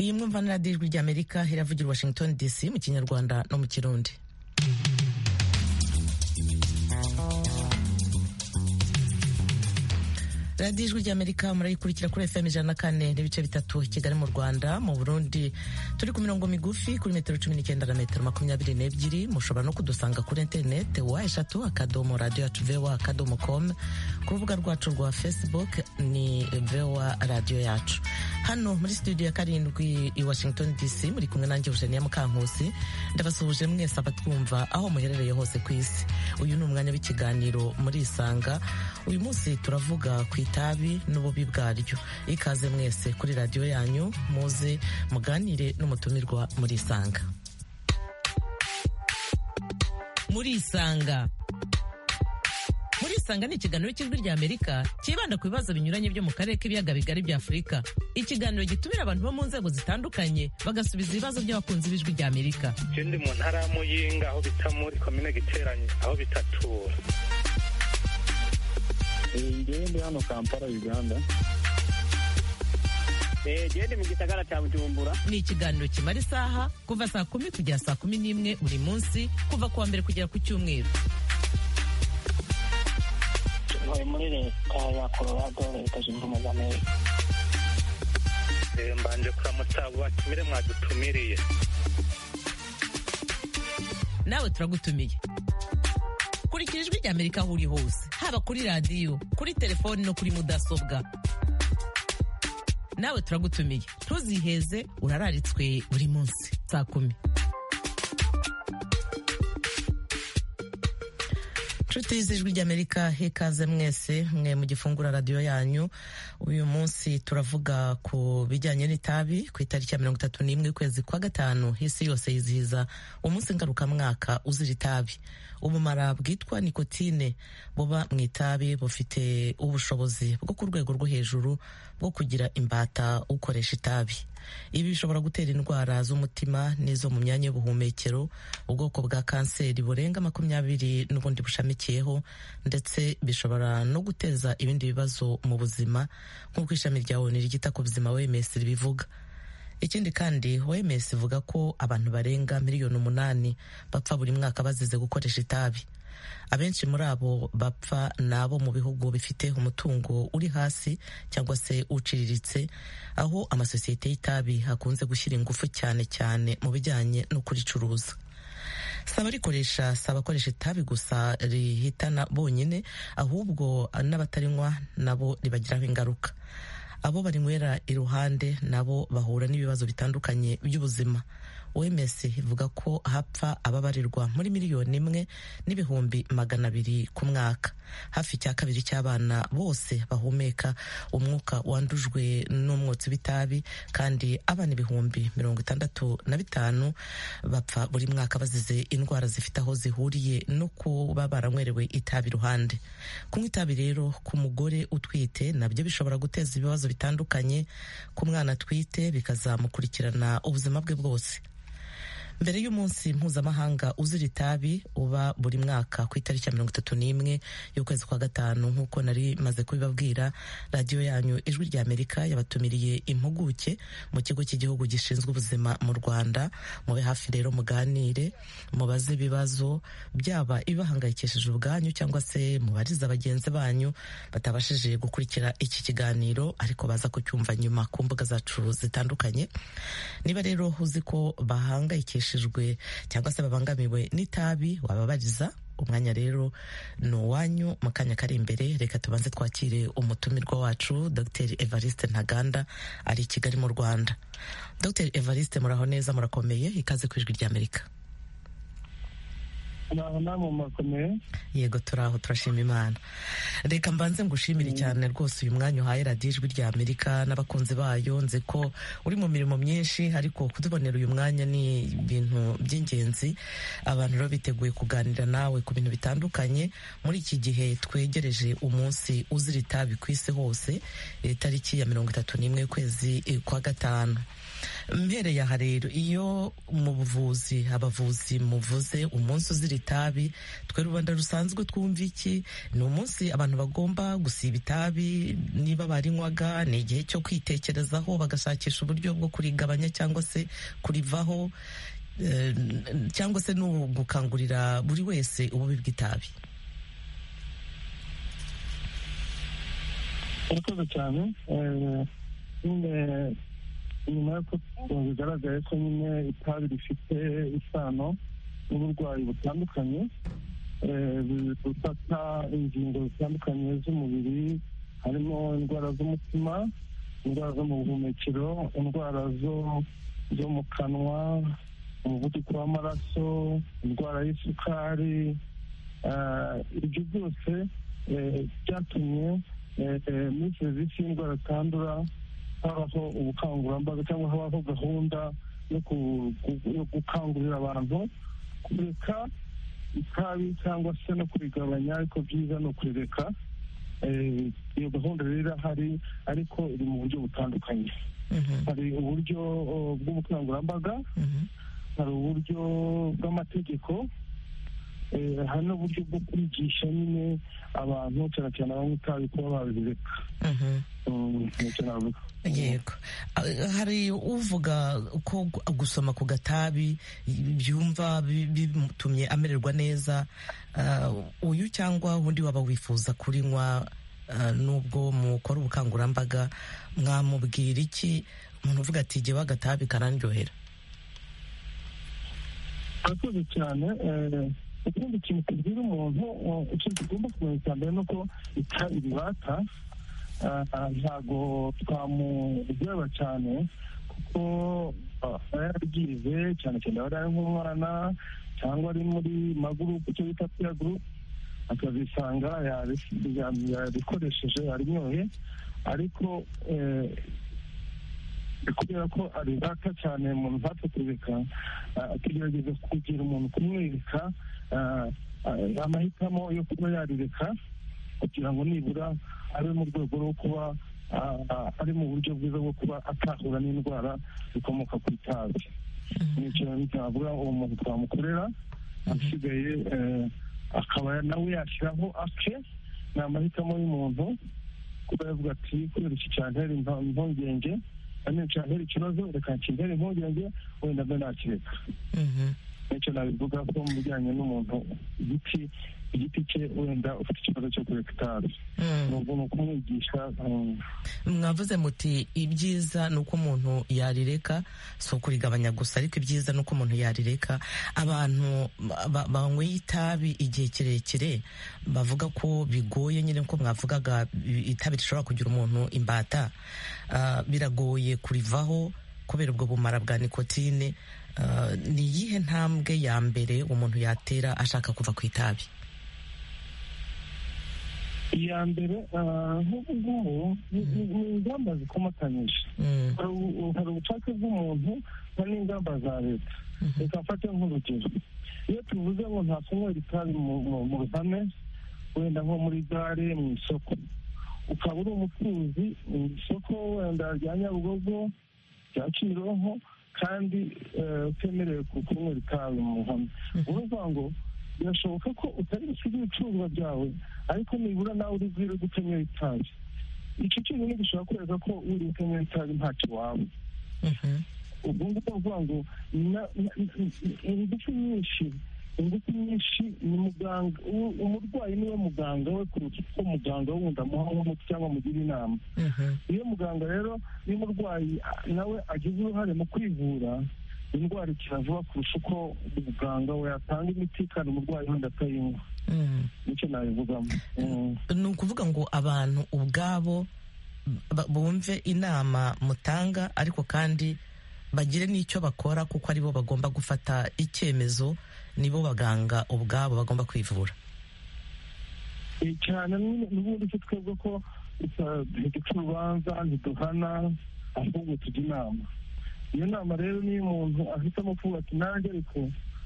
iyi mwumva n'ijwi ry'amerika iravugira i washington dc mu kinyarwanda no mu kirundi radiyo ijwi ry'amerika murayikurikira kuri fm ijana na kane n'ibice bitatu kigali mu rwanda mu burundi turi ku mirongo migufi kuri metero cumi n'icyenda na metero makumyabiri n'ebyiri mushobora no kudusanga kuri interinete wa eshatu akadomo radiyo yacu vewa akadomo komu ku rubuga rwacu rwa facebook ni vewa radiyo yacu hano muri studio ya karindwi i washington dc muri kumwe nanjye eugenia mukankusi ndabasuhuje mwese abatwumva aho muherereye hose ku isi uyu ni umwanya w'ikiganiro murisanga uyu munsi turavuga ku itabi n'ububi bwaryo ikaze mwese kuri radiyo yanyu muze muganire n'umutumirwa murisanga murisanga murisanga ni ikiganiro cy'ijwi ry'amerika cyibanda ku bibazo binyuranye byo mu karere k'ibiyaga bigari bya afurika ikiganiro gitumira abantu bo mu nzego zitandukanye bagasubiza ibibazo by'abakunzi b'ijwi ry'amerika ikindi mu ntara ya muyinga aho bita muri komine giteranye aho bita tura ngewe ndi hano kampala uganda gende mu gisagara cya bujumbura ni ikiganiro kimara isaha kuva saa kumi kugera saa kumi n'imwe buri munsi kuva ku wa mbere kugera ku cyumweru bari muri leta ya colorado leta zunze ubumwe za amerika mbanje kuramutsa batumire mwadutumiriye nawe turagutumiye kurikira ijwi ry'amerika aho uri hose haba kuri radiyo kuri telefoni no kuri mudasobwa nawe turagutumiye ntuziheze urararitswe buri munsi saa kumi nshuti z'ijwi ry'amerika hekaze mwese mwe mu gifungura radiyo yanyu uyu munsi turavuga ku bijyanye n'itabi ku itariki ya mirongo itatu n'imwe ukwezi kwa gatanu isi yose yizihiza umunsi ngarukamwaka uzira itabi ubumara bwitwa nikotine buba mu itabi bufite ubushobozi bwo ku rwego rwo hejuru bwo kugira imbata ukoresha itabi ibi bishobora gutera indwara z'umutima n'izo mu myanya y'ubuhumekero ubwoko bwa kanseri burenga makumyabiri n'ubundi bushamikiyeho ndetse bishobora no guteza ibindi bibazo mu buzima nk'uko ishami rya oni ryita ku buzima wemes ribivuga ikindi kandi wemes ivuga ko abantu barenga miliyoni umunani bapfa buri mwaka bazize gukoresha itabi abenshi muri abo bapfa ni abo mu bihugu bifite umutungo uri hasi cyangwa se uciriritse aho amasosiyete y'itabi hakunze gushyira ingufu cyane cyane mu bijyanye no kuricuruza si abarikoresha si abakoresha itabi gusa rihitana bonyine ahubwo n'abatarinywa nabo ribagiraho ingaruka abo barinywera iruhande nabo bahura n'ibibazo bitandukanye by'ubuzima wems ivuga ko hapfa ababarirwa muri miliyoni imwe n'ibihumbi magana abiri ku mwaka hafi cya kabiri cy'abana bose bahumeka umwuka wandujwe n'umwotsi w'itabi kandi abana ibihumbi mirongo itandatu na bitanu bapfa buri mwaka bazize indwara zifite aho zihuriye no kuba baranywerewe itabi iruhande kunywa itabi rero ku mugore utwite nabyo bishobora guteza ibibazo bitandukanye ku mwana atwite bikazamukurikirana ubuzima bwe bwose mbere y'umunsi mpuzamahanga uzira itabi uba buri mwaka ku itariki ya mirongo itatu n'imwe y'ukwezi kwa gatanu nk'uko nari maze kubibabwira radiyo yanyu ijwi rya amerika yabatumiriye impuguke mu kigo cy'igihugu gishinzwe ubuzima mu rwanda mube hafi rero muganire mubaze ibibazo byaba ibibahangayikishije ubwanyu cyangwa se mubariza bagenzi banyu batabashije gukurikira iki kiganiro ariko baza kucyumva nyuma ku mbuga zacu zitandukanye niba rero uzi ko bahangayikishije cyangwa se babangamiwe n'itabi wababariza umwanya rero ni uwanyu mu kanya kari imbere reka tubanze twakire umutumirwa wacu dr evariste ntaganda ari i kigali mu rwanda dr evariste muraho neza murakomeye ikaze ku ijwi ry'amerika yego turaho turashima imana reka mbanze ngushimire cyane rwose uyu mwanya uhaye radiyo ijwi rya amerika n'abakunzi bayo nzi ko uri mu mirimo myinshi ariko kutubonera uyu mwanya ni ibintu by'ingenzi abantu rero biteguye kuganira nawe ku bintu bitandukanye muri iki gihe twegereje umunsi uzira itabi ku isi hose itariki ya mirongo itatu n'imwe y'ukwezi kwa gatanu mpereye aha rero iyo mu buvuzi abavuzi muvuze umunsi uzira itabi twe rubanda rusanzwe twumva iki ni umunsi abantu abantu bagomba gusiba itabi niba barinywaga ni igihe cyo kwitekerezaho bagashakisha uburyo bwo kurigabanya cyangwa se kurivaho eh, cyangwa se ni ugukangurira buri wese ububi bw'itabi murakoze cyane eh, nyine nyuma y'uko bigaragaye ko nyine itabi rifite isano n'uburwayi butandukanye eh, bufata ingingo zitandukanye z'umubiri harimo indwara z'umutima indwara zo mu buhumekero indwara zo zo mu kanwa umuvuduko w'amaraso indwara y'isukari eh, ibyo byose eh, byatumye eh, eh, muri serivisi y'indwara zitandura habaho ubukangurambaga cyangwa habaho gahunda yo ku- ku- yo gukangurira abantu kureka itabi cyangwa se no kurigabanya ariko byiza ni ukurireka Eh, iyo gahunda rero irahari ariko iri mu buryo butandukanye Mhm, hari uburyo oh, bw'ubukangurambaga mhm, hari uburyo bw'amategeko eh, hari n'uburyo bwo kwigisha nyine abantu cyane cyane abanywa itabi kuba babireka mhm. Mm, cyane cyane ababireka. yego Ah, hari uvuga ko gu- gusoma ku gatabi byumva bi- bimutumye amererwa neza Ah, uyu cyangwa undi waba wifuza kurinywa ah, nubwo mukora ubukangurambaga mwamubwira iki umuntu uvuga ati jyewe agatabi karandyohera murakoze cyane eh, ikindi kintu tubwira umuntu eh, ikintu tugomba kumenya cya mbere ni uko itabi ribata ah, ntabwo twamuryoba cyane kuko ah, aba yarabyize cyane cyane aba ari nk'umwana cyangwa ari muri magurupe icyo bita piya gurupe akazisanga yari- ya- yarikoresheje arinyoye ariko eh, kubera ko aribata cyane umuntu ntapfa kureka ah, tugerageza kugira umuntu kumwereka ah, ah, amahitamo yo kuba yarireka kugira ngo nibura abe mu rwego rwo kuba ah, ah, ari mu buryo bwiza bwo kuba atahura n'indwara zikomoka ku itabi nicyo ntavuga uwo muntu twamukorera asigaye eh, akaba nawe yashyiraho ake ni amahitamo y'umuntu kuba yavuga ati kubera iki cyantera impa- impungenge kandi cyantera ikibazo reka kintere impungenge wenda mbe nakireka Mhm, nicyo nabivuga ko mu bijyanye n'umuntu igiti igiti cye wenda ufite ikibazo cyo kureka itabi mhm. ni ubu ni ukumwigisha um, mwavuze muti ibyiza ni uko umuntu yarireka si ukurigabanya gusa ariko ibyiza ni uko umuntu yarireka abantu ba- banyweye itabi igihe kirekire bavuga ko bigoye nyine ko mwavugaga itabi rishobora kugira umuntu imbata Ah, biragoye kurivaho kubera ubwo bumara bwa nikotine Ah, ni iyihe ntambwe ya mbere umuntu yatera ashaka kuva ku itabi iya mbere ah, nk'ubu ngubu ni ni ingamba zikomatanyije Mm, hari ubu- hari ubushake bw'umuntu hari n'ingamba za leta reka mfate nk'urugero iyo tuvuze ngo ntakunywera itabi mu- mu mu ruhame wenda nko muri gare mu isoko ukaba uri umucuruzi mu isoko wenda rya nyabugogo rya kimironko kandi eh, utemerewe ku- kunywera itabi mu ruhame uruvuga ngo birashoboka ko utari gusiga ibicuruzwa byawe ariko nibura nawe uri bwire gutenywera itabi icyo cyonyine gishobora kwereka ko uri gutenywera itabi ntacyo waba mhm, ubwo ngubwo bavuga ngo na- na- na- ingufu nyinshi ingufu nyinshi ni muganga u- umurwayi niwe muganga we kuruta uko muganga we wundi amuha nk'umuti cyangwa amugira inama mhm, iyo muganga rero iyo umurwayi ah, nawe agize uruhare mu kwivura indwara ikira vuba kurusha uko muganga we yatanga imiti kandi umurwayi wenda atayinywa mm. nicyo nabivugamo Mm. ni ukuvuga ngo abantu ubwabo ba- bumve inama mutanga ariko kandi bagire n'icyo bakora kuko aribo bagomba gufata icyemezo nibo baganga ubwabo bagomba kwivura Eh, cyane nyine n'ubundi icyo twebwe ko ita- ntiduca urubanza ntiduhana ahubwo tujya inama iyo nama rero niyo umuntu ahitamo kuvuga ati nanjye ariko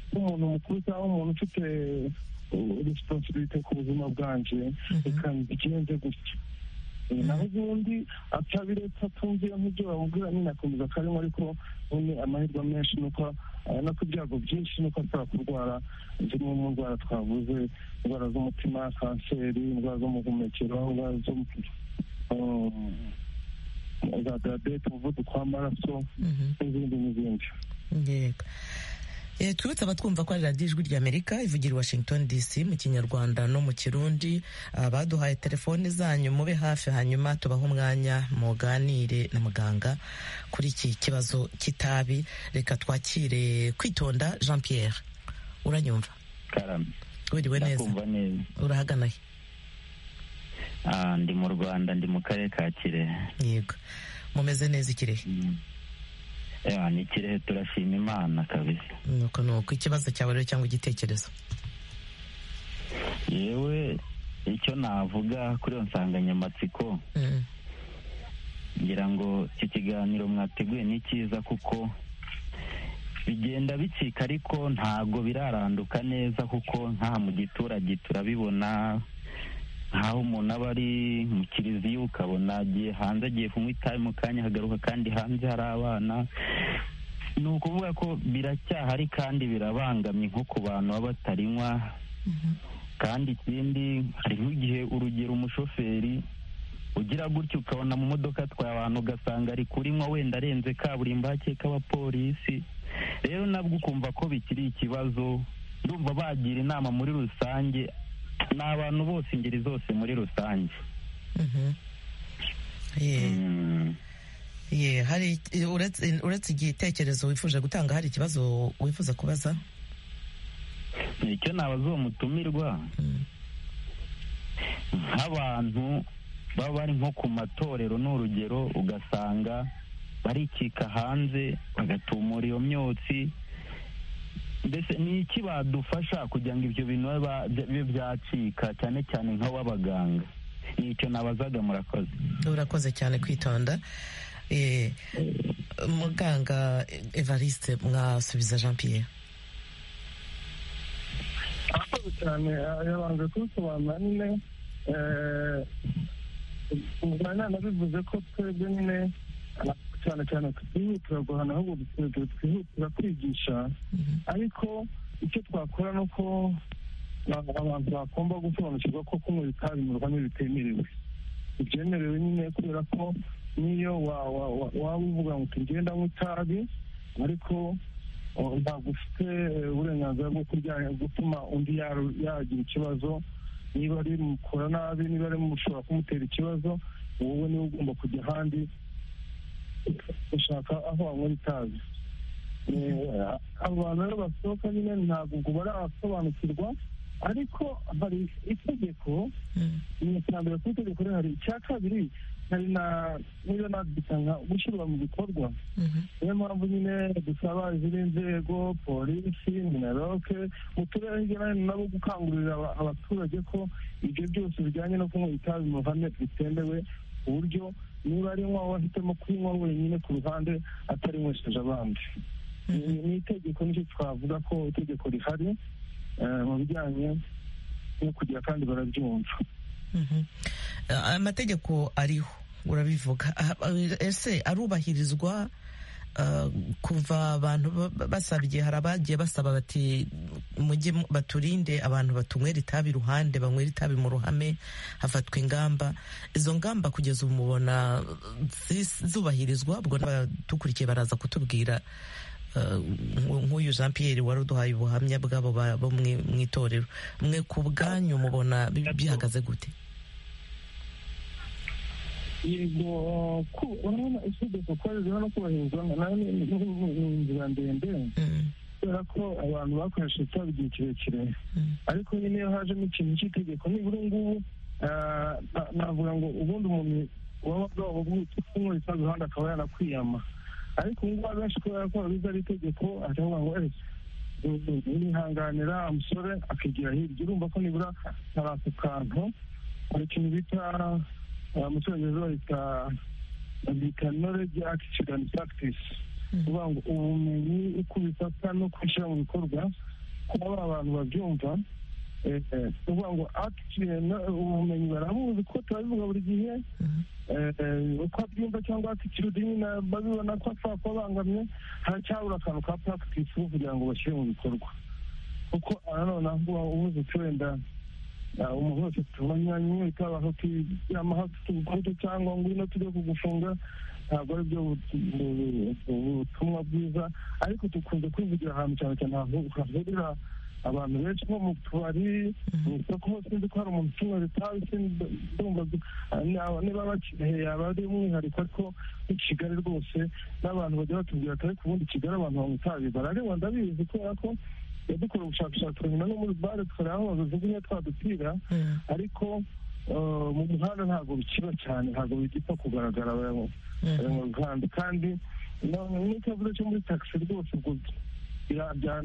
nk'umuntu mukuru cyangwa umuntu ufite resiponsibirite ku buzima bwanjye reka mbigenze gutya naho ubundi atabiretse atumvira nk'ibyo bamubwira nyine akomeza akarimo ariko ubundi amahirwe menshi nuko abona ko ibyago byinshi nuko ashobora kurwara zimwe mu ndwara twavuze indwara z'umutima kanseri indwara z'umuhumekero indwara zo za diyabete umuvuduko w'amaraso n'izindi n'izindi yego Eh, twibutse abatwumva ko ari radiyo ijwi ry'amerika ivugira i washington dc mu kinyarwanda no mu kirundi abaduhaye telefoni zanyu mube hafi hanyuma tubahe umwanya muganire na muganga kuri iki kibazo cy'itabi reka twakire kwitonda jean pierre uranyumva karame wiriwe neza ndakumva neza urahagana he Ah, ndi mu rwanda ndi mu karere ka kirehe yego mumeze neza ikirehe Mm. Ewa, ni kirehe turashima imana kabisa nuko nuko ikibazo cyawe rero cyangwa igitekerezo yewe icyo navuga kuri iyo nsanganyamatsiko Mm, ngira ngo iki kiganiro mwateguye ni cyiza kuko bigenda bicika ariko ntabwo biraranduka neza kuko nka mu giturage turabibona nk'aho umuntu aba ari mu kiliziya ukabona agiye hanze agiye kunywa itabi mu kanya hagaruka kandi hanze hari abana ni ukuvuga ko biracyahari kandi birabangamye nko ku bantu baba batarinywa kandi ikindi hari nk'igihe urugero umushoferi ugira gutya ukabona mu modoka atwaye abantu ugasanga ari kurinywa wenda arenze kaburimbo hakeka abapolisi rero nabwo ukumva ko bikiri ikibazo ndumva bagira inama muri rusange ni abantu bose ingeri zose muri rusange mhm. Yeah. Mm. Ye, hari uretse uretse igitekerezo wifuje gutanga hari ikibazo wifuza kubaza icyo nabaza uwo mutumirwa Mm. nk'abantu baba bari nko ku matorero ni urugero ugasanga barikika hanze bagatumura iyo myotsi mbese ni iki badufasha kugira ngo ibyo bintu bibe ba- bibe byacika cyane cyane nk'ababaganga ni icyo nabazaga murakoze urakoze cyane kwitonda Eh, muganga evariste mwasubiza jean pierre akoze cyane yabanje kubisobanura nyine umwana nabivuze ko twebwe nyine cyane cyane twihutira guhana ahubwo twihutira kwigisha ariko icyo twakora ni uko abantu bagomba gusobanukirwa ko kunywa itabi mu rwanda bitemerewe ibyemerewe nyine kubera ko niyo wa- wa- wa- waba uvuga ngo tugenda mu itabi ariko oh, ntabwo ufite eh, uburenganzira bwo kurya- gutuma undi yaru- yagira ikibazo niba ari mukora nabi niba ari mushobora kumutera ikibazo wowe niwe ugomba kujya ahandi gushaka aho wanywera itabi Eh, abo bantu rero basohoka nyine ntabwo ubwo barasobanukirwa ariko hari itegeko Mm. ni icya mbere kuri itegeko rero hari icya kabiri hari na niba nabyitanga gushyirwa mu bikorwa Mhm. niyo mpamvu nyine dusaba izindi nzego polisi minaroke mu turere hirya no hino nabo gukangurira aba- abaturage ko ibyo byose bijyanye no kunywa itabi mu ruhame bitemewe ku buryo niba ari nywa wahitamo kuyinywa wenyine ku ruhande atarinywesheje abandi Ni- ni itegeko nicyo twavuga ko itegeko rihari eh, mu bijyanye no kugira kandi barabyumva Mhm. Ah, amategeko ariho urabivuga Ah, ah, ese arubahirizwa ah, kuva abantu ba- basaba igihe hari abagiye basaba bati mujye mu- baturinde abantu batunywera itabi iruhande banywera itabi mu ruhame hafatwa ingamba izo ngamba kugeza ubu mubona zi- zubahirizwa ubwo n'abatukurikiye baraza kutubwira ah, nk'uyu Jean Pierre wari uduhaye ubuhamya bw'abo ba- bo mwi- mu itorero mwe ku bwanyu mubona bi- bihagaze gute yego ku urabona itegeko ko riza no kubahirizwa nayo ni ni- ni- ni inzira ndende Mm, kubera ko abantu bakoresheje itabi igihe kirekire mm, ariko nyine iyo hajemo ikintu cy'itegeko nibura ubu ngubu ah, na- navuga ngo ubundi umuntu waba bwaba bwitse kunywa itabi ahandi akaba yanakwiyama ariko ubu ngubu abenshi kubera ko babizi ari itegeko aravuga ngo ese nihanganira umusore akigira hirya urumva ko nibura hari ako kantu hari ikintu bita ah, mu cyongereza bahita bita knowledge attitude and practice mm, kuvuga ngo ubumenyi uko ubifata no kubishyira mu bikorwa kuba ba bantu babyumva uvuga ngo akisiyeni ubumenyi barabuzi ko turabivuga buri gihe uko abyumva cyangwa atitudini babibona ko ashobora kuba abangamye haracyabura akantu ka puragitisi kugira ngo bashyire mu bikorwa kuko nanone ubuze ko wenda umuntu wese tubona nyine utabasha kujyamo tugukode cyangwa ngo ino tujye kugufunga ntabwo ari byo butumwa bwiza ariko dukunze kwivugira ahantu cyane cyane hahurira abantu benshi nko mu tubari mu isoko hose nzi ko hari umuntu ucuruza itabi ndumva niba bakirehe yaba ari umwihariko ariko i kigali rwose n'abantu bajya batubwira atari ku bundi kigali abantu banywa itabi barareba ndabizi kubera ko dukora ubushakashatsi nyuma no muri bare tukora aho bajugunya twa dupira ariko mu muhanda ntabwo bikiba cyane ntabwo bigipfa kugaragara mu ruganda kandi n'ikibazo cyo muri taxi rwose ubwo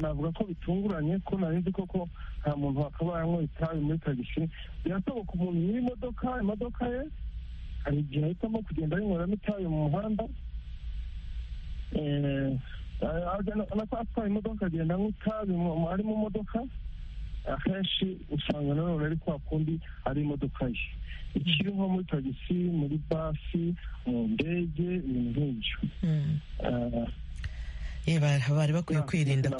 navuga ko bitunguranye ko nzi koko nta muntu wakabayemo itabi muri tagisi birasaba ku muntu n'imodoka imodoka ye hari igihe ahitamo kugenda yinyweramo itabi mu muhanda nako atwaye imodoka agenda nk'itabi ari mu modoka akenshi usanga nanone ari kwa kundi ari imodoka ye ikiri nko muri tagisi muri basi mu ndege ibintu nk'ibyo bari bakwiye kwirinda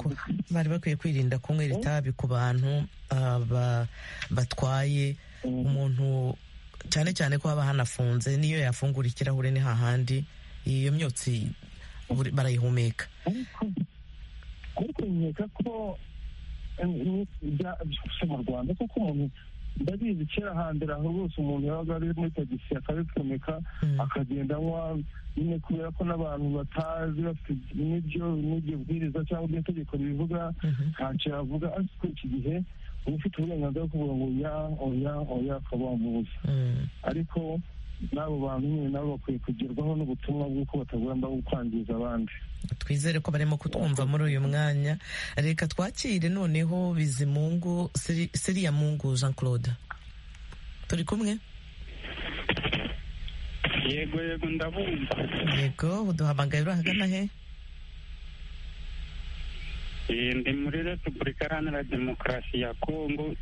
bari bakwiye kwirinda kunywera itabi ku bantu batwaye umuntu cyane cyane ko haba hanafunze niyo yafungura ikirahure ni hahandi iyo myotsi barayihumeka ariko nkeka ko mu rwanda kuko umuntu ndabizi kera hambere aho rwose umuntu yabaga ari muri tagisi akabipfumika akagenda anywa nyine kubera ko n'abantu batazi bafite n'ibyo n'iryo bwiriza cyangwa iryo tegeko ribivuga ntacyo yavuga ariko iki gihe uba ufite uburenganzira bwo kuvuga ngo oya oya oya ukaba wamubuza ariko n'abo bantu nyine nabo bakwiye kugerwaho n'ubutumwa bw'uko batagomba kwangiza abandi twizere ko barimo kutwumva muri uyu mwanya reka twakire noneho bizimungu siriya mungu jean claude turi kumwe yego yego ndabumva yego uduhamagaye urahagana he ndi muri repubulika iharanira demokarasi ya kongo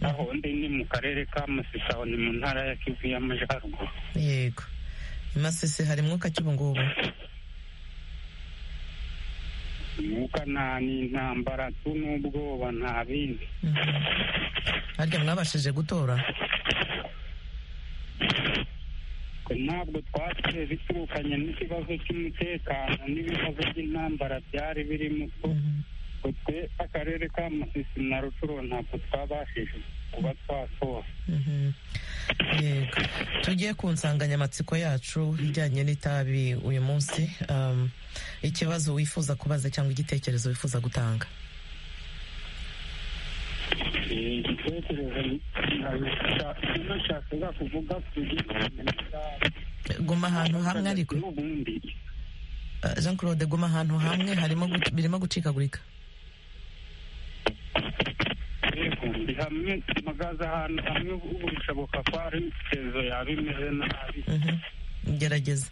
aho ndi ni mu karere ka masisi aho ni mu ntara ya kivu y'amajyaruguru yego i masisi hari mwuka cy'ubungubu umwuka nta n'intambara tu n'ubwoba nta bindi harya mwabashije gutora ntabwo twatse biturukanye n'ikibazo cy'umutekano n'ibibazo by'intambara byari birimo twe akarere ka musisi na rucuro ntabwo twabashije kuba twatora yego tugiye ku nsanganyamatsiko yacu ijyanye n'itabi uyu munsi ikibazo wifuza kubaza cyangwa igitekerezo wifuza gutanga igitekerezo nashakaga kuvuga guma ahantu hamwe ariko jean claude guma ahantu hamwe harimo birimo gucikagurika yego ndi hamwe mpagaze ahantu hamwe ubu bishoboka ko hari imitezo yaba imeze nabi gerageza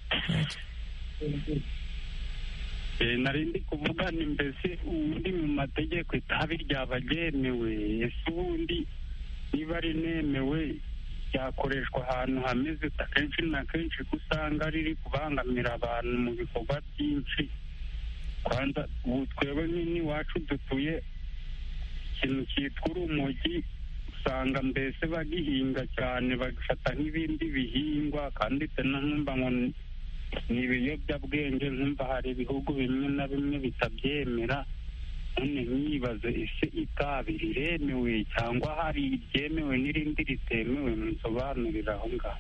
nari ndi kuvugana imbese ubundi mu mategeko itabi ryaba ryemewe ese ubundi niba rinemewe ryakoreshwa ahantu hameze akenshi na kenshi ko usanga riri kubangamira abantu mu bikorwa byinshi kwanza ubu twebwe n'iwacu dutuye ikintu cyitwa urumogi usanga mbese bagihinga cyane bagafata nk'ibindi bihingwa kandi nkumva ngo ni ibiyobyabwenge nkumva hari ibihugu bimwe na bimwe bitabyemera none nyibaze ese itabi riremewe cyangwa hari iryemewe n'irindi ritemewe musobanurira aho ngaho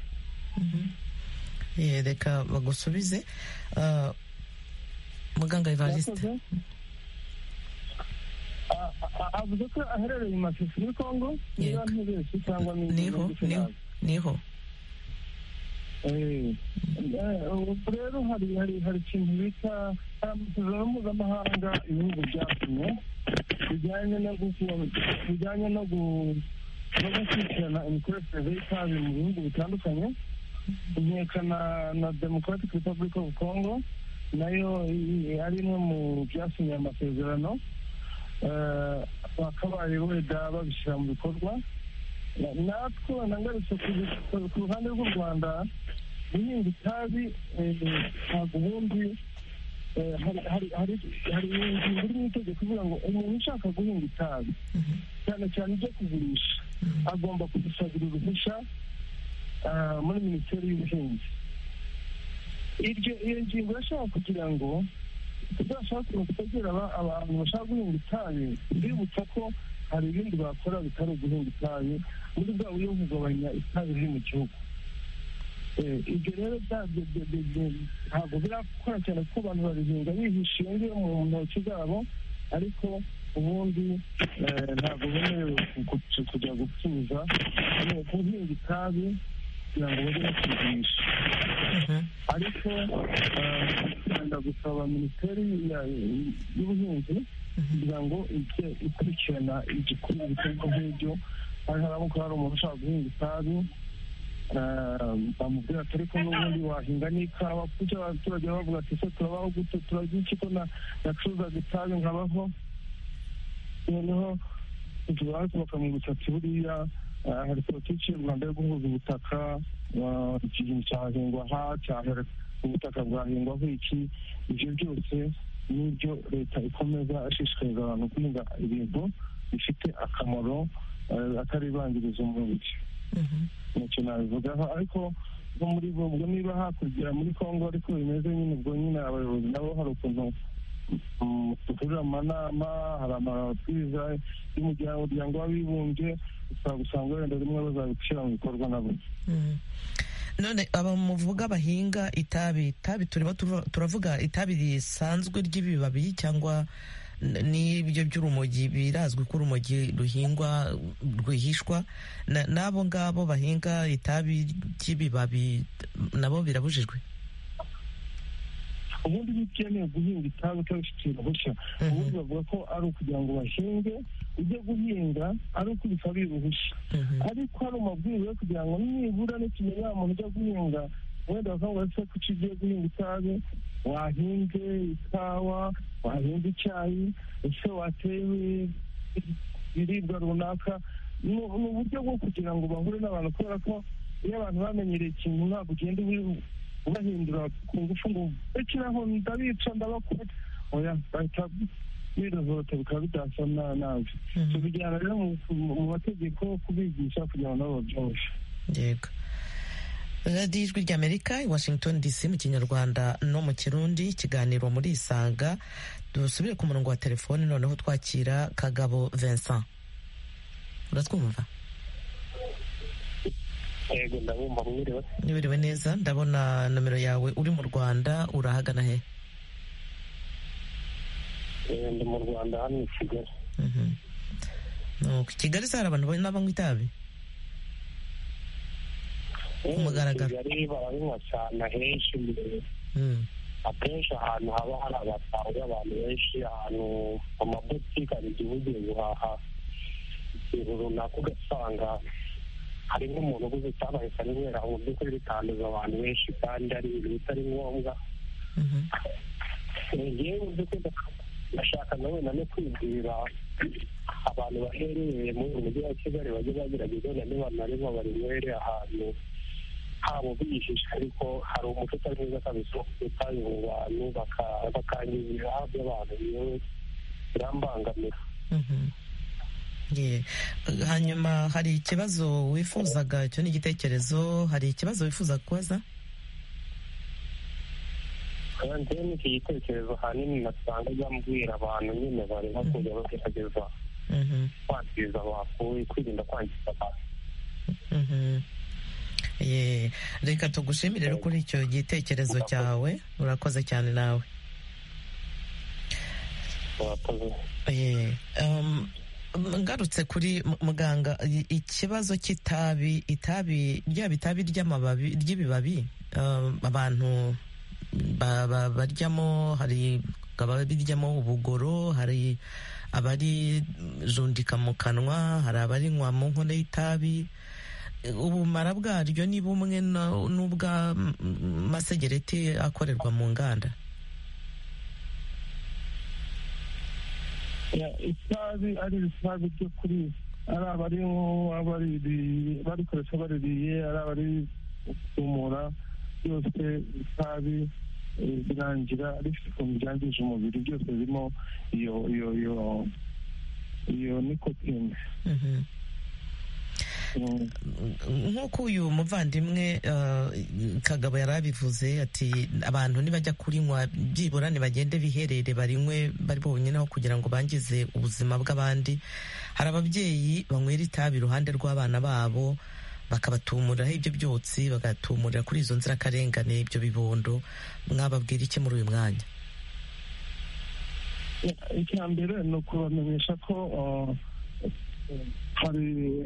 reka bagusubize muganga evariste avuze ko aherereye mu mashusho muri kongo niba ntibeshye cyangwa niho niho ubu rero hari hari hari ikintu bita hari amasezerano mpuzamahanga ibihugu byatumye bijyanye no bijyanye no gukurikirana imikoreshereze y'itabi mu bihugu bitandukanye inkeka na democratic republic of congo nayo ari imwe mu byasinywe amasezerano bakabaye wenda babishyira mu bikorwa natwe nangarutse ku ruhande rw'u rwanda guhinga itabi ntabwo ubundi hari ingingo iri mu itegeko ivuga ngo umuntu ushaka guhinga itabi cyane cyane ibyo kugurisha agomba kudusabira uruhushya muri minisiteri y'ubuhinzi iyo ngingo irashobora kugira ngo tuzashakire kutegera abantu bashaka guhinga itabi bibutsa ko hari ibindi bakora bitari uguhinga itabi muri bwa buryo bwo kugabanya itabi riri mu gihugu ibyo rero ntabwo birakora cyane kuko abantu babihinga bihishingiye mu ntoki zabo ariko ubundi ntabwo bemerewe kujya gucuruza guhinga itabi kugira ngo bajye bakugurisha ariko rwanda gusaba minisiteri y'ubuhinzi kugira ngo ijye ikurikirana igikorwa ibikorwa nk'ibyo hari harimo ko hari umuntu ushaka guhinga itabi bamubwira ati ariko n'ubundi wahinga n'ikawa kuko abaturage bavuga ati ese turabaho gute turarya iki ko nacuruzaga itabi nkabaho noneho tubaho bakamwibutsa ati buriya hari politiki y'u rwanda yo guhuza ubutaka iki kintu cyahingwa aha cyahera ubutaka bwahingwaho iki ibyo byose n'ibyo leta ikomeza ashishikariza abantu guhinga ibintu bifite akamaro ataribangiriza umubiri ntacyo nabivugaho ariko nko muri ubwo niba hakurya muri congo ariko bimeze nyine ubwo nyine abayobozi nabo hari ukuntu dukorera amanama hari amabwiriza y'umuryango w'abibumbye usanga wenda rimwe bazabishyira mu bikorwa nabo none aba muvuga bahinga itabi itabi turimo turavuga itabi risanzwe ry'ibibabi cyangwa n'ibyo by'urumogi birazwi ko urumogi ruhingwa rwihishwa n'abo ngabo bahinga itabi ry'ibibabi nabo birabujijwe ubundi bitemewe guhinga itabi utabifitiye uruhushya ubundi bavuga ko ari ukugira ngo bahinge ujye guhinga ari uko bisabiye uruhushya ariko hari amabwiriza yo kugira ngo nibura n'ikimenyera umuntu ujya guhinga wenda bakavuga se ko icyo ugiye guhinga itabi wahinge ikawa wahinga icyayi ese wateye ibiribwa runaka ni uburyo bwo kugira ngo bahure n'abantu kubera ko iyo abantu bamenyereye ikintu ntabwo ugenda ubahindura ku ngufu ngo bekiraho ndabica ndabakora oya bahita birohota bikaba bidasa nabi tubijyana rero mu mategeko kubigisha kugira ngo nabo babyoroshye yego radiyo ijwi ry'amerika i washington dc mu kinyarwanda no mu kirundi ikiganiro muri isanga dusubire ku murongo wa telefoni noneho twakira kagabo vincent uratwumva yego ndabumva mwiriwe mwiriwe neza ndabona nomero yawe uri mu rwanda urahagana he ndi mu rwanda hano i kigali i kigali se hari abantu n'abanywa itabi ku mugaragaro kigali barabinywa cyane ahenshi akenshi ahantu haba hari abasaza abantu benshi ahantu mu mabutike hari igihe ugiye guhaha ikintu runaka ugasanga hari nk'umuntu uguze itabaye kubera mu by'ukuri bitanduza abantu benshi kandi ari ibintu bitari ngombwa ngewe mu by'ukuri ndashaka na wenda no kwibwira abantu baherereye mu mujyi wa kigali bajye bagerageza na niba narimo barinywere ahantu habo bihishe ariko hari umuco utari mwiza kabisa wo kutabi mu bantu bakangiza ibihaha by'abantu yewe birambangamira hanyuma hari ikibazo wifuzaga icyo ni igitekerezo hari ikibazo wifuza kubaza ni iki gitekerezo ahanini nasanga byambwira abantu nyine barimo kujya bagerageza kwangiza abantu kwirinda kwangiza abantu reka tugushimire kuri icyo gitekerezo cyawe urakoze cyane nawe ngarutse kuri muganga ikibazo cy'itabi itabi ryaba itabi ry'amababi ry'ibibabi abantu baryamo hari ababiryamo ubugoro hari abarijundika mu kanwa hari abarinywa mu nkono y'itabi ubumara bwaryo ni bumwe n'ubw'amasegereti akorerwa mu nganda itabi ari itabi ryo kuri ari abari barikoresha baririye ari abari kumura byose itabi birangira rifite ukuntu byangije umubiri byose birimo iyo iyo iyo iyo nikotine nk'uko uyu muvandimwe kagabo yari abivuze ati abantu nibajya kurinywa byibura ntibagende biherere barinywe bari bonyine aho kugira ngo bangize ubuzima bw'abandi hari ababyeyi banywera itabi iruhande rw'abana babo bakabatumuriraho ibyo byotsi bagatumurira kuri izo nzirakarengane ibyo bibondo mwababwira iki muri uyu mwanya icya mbere ni ukubamenyesha ko hari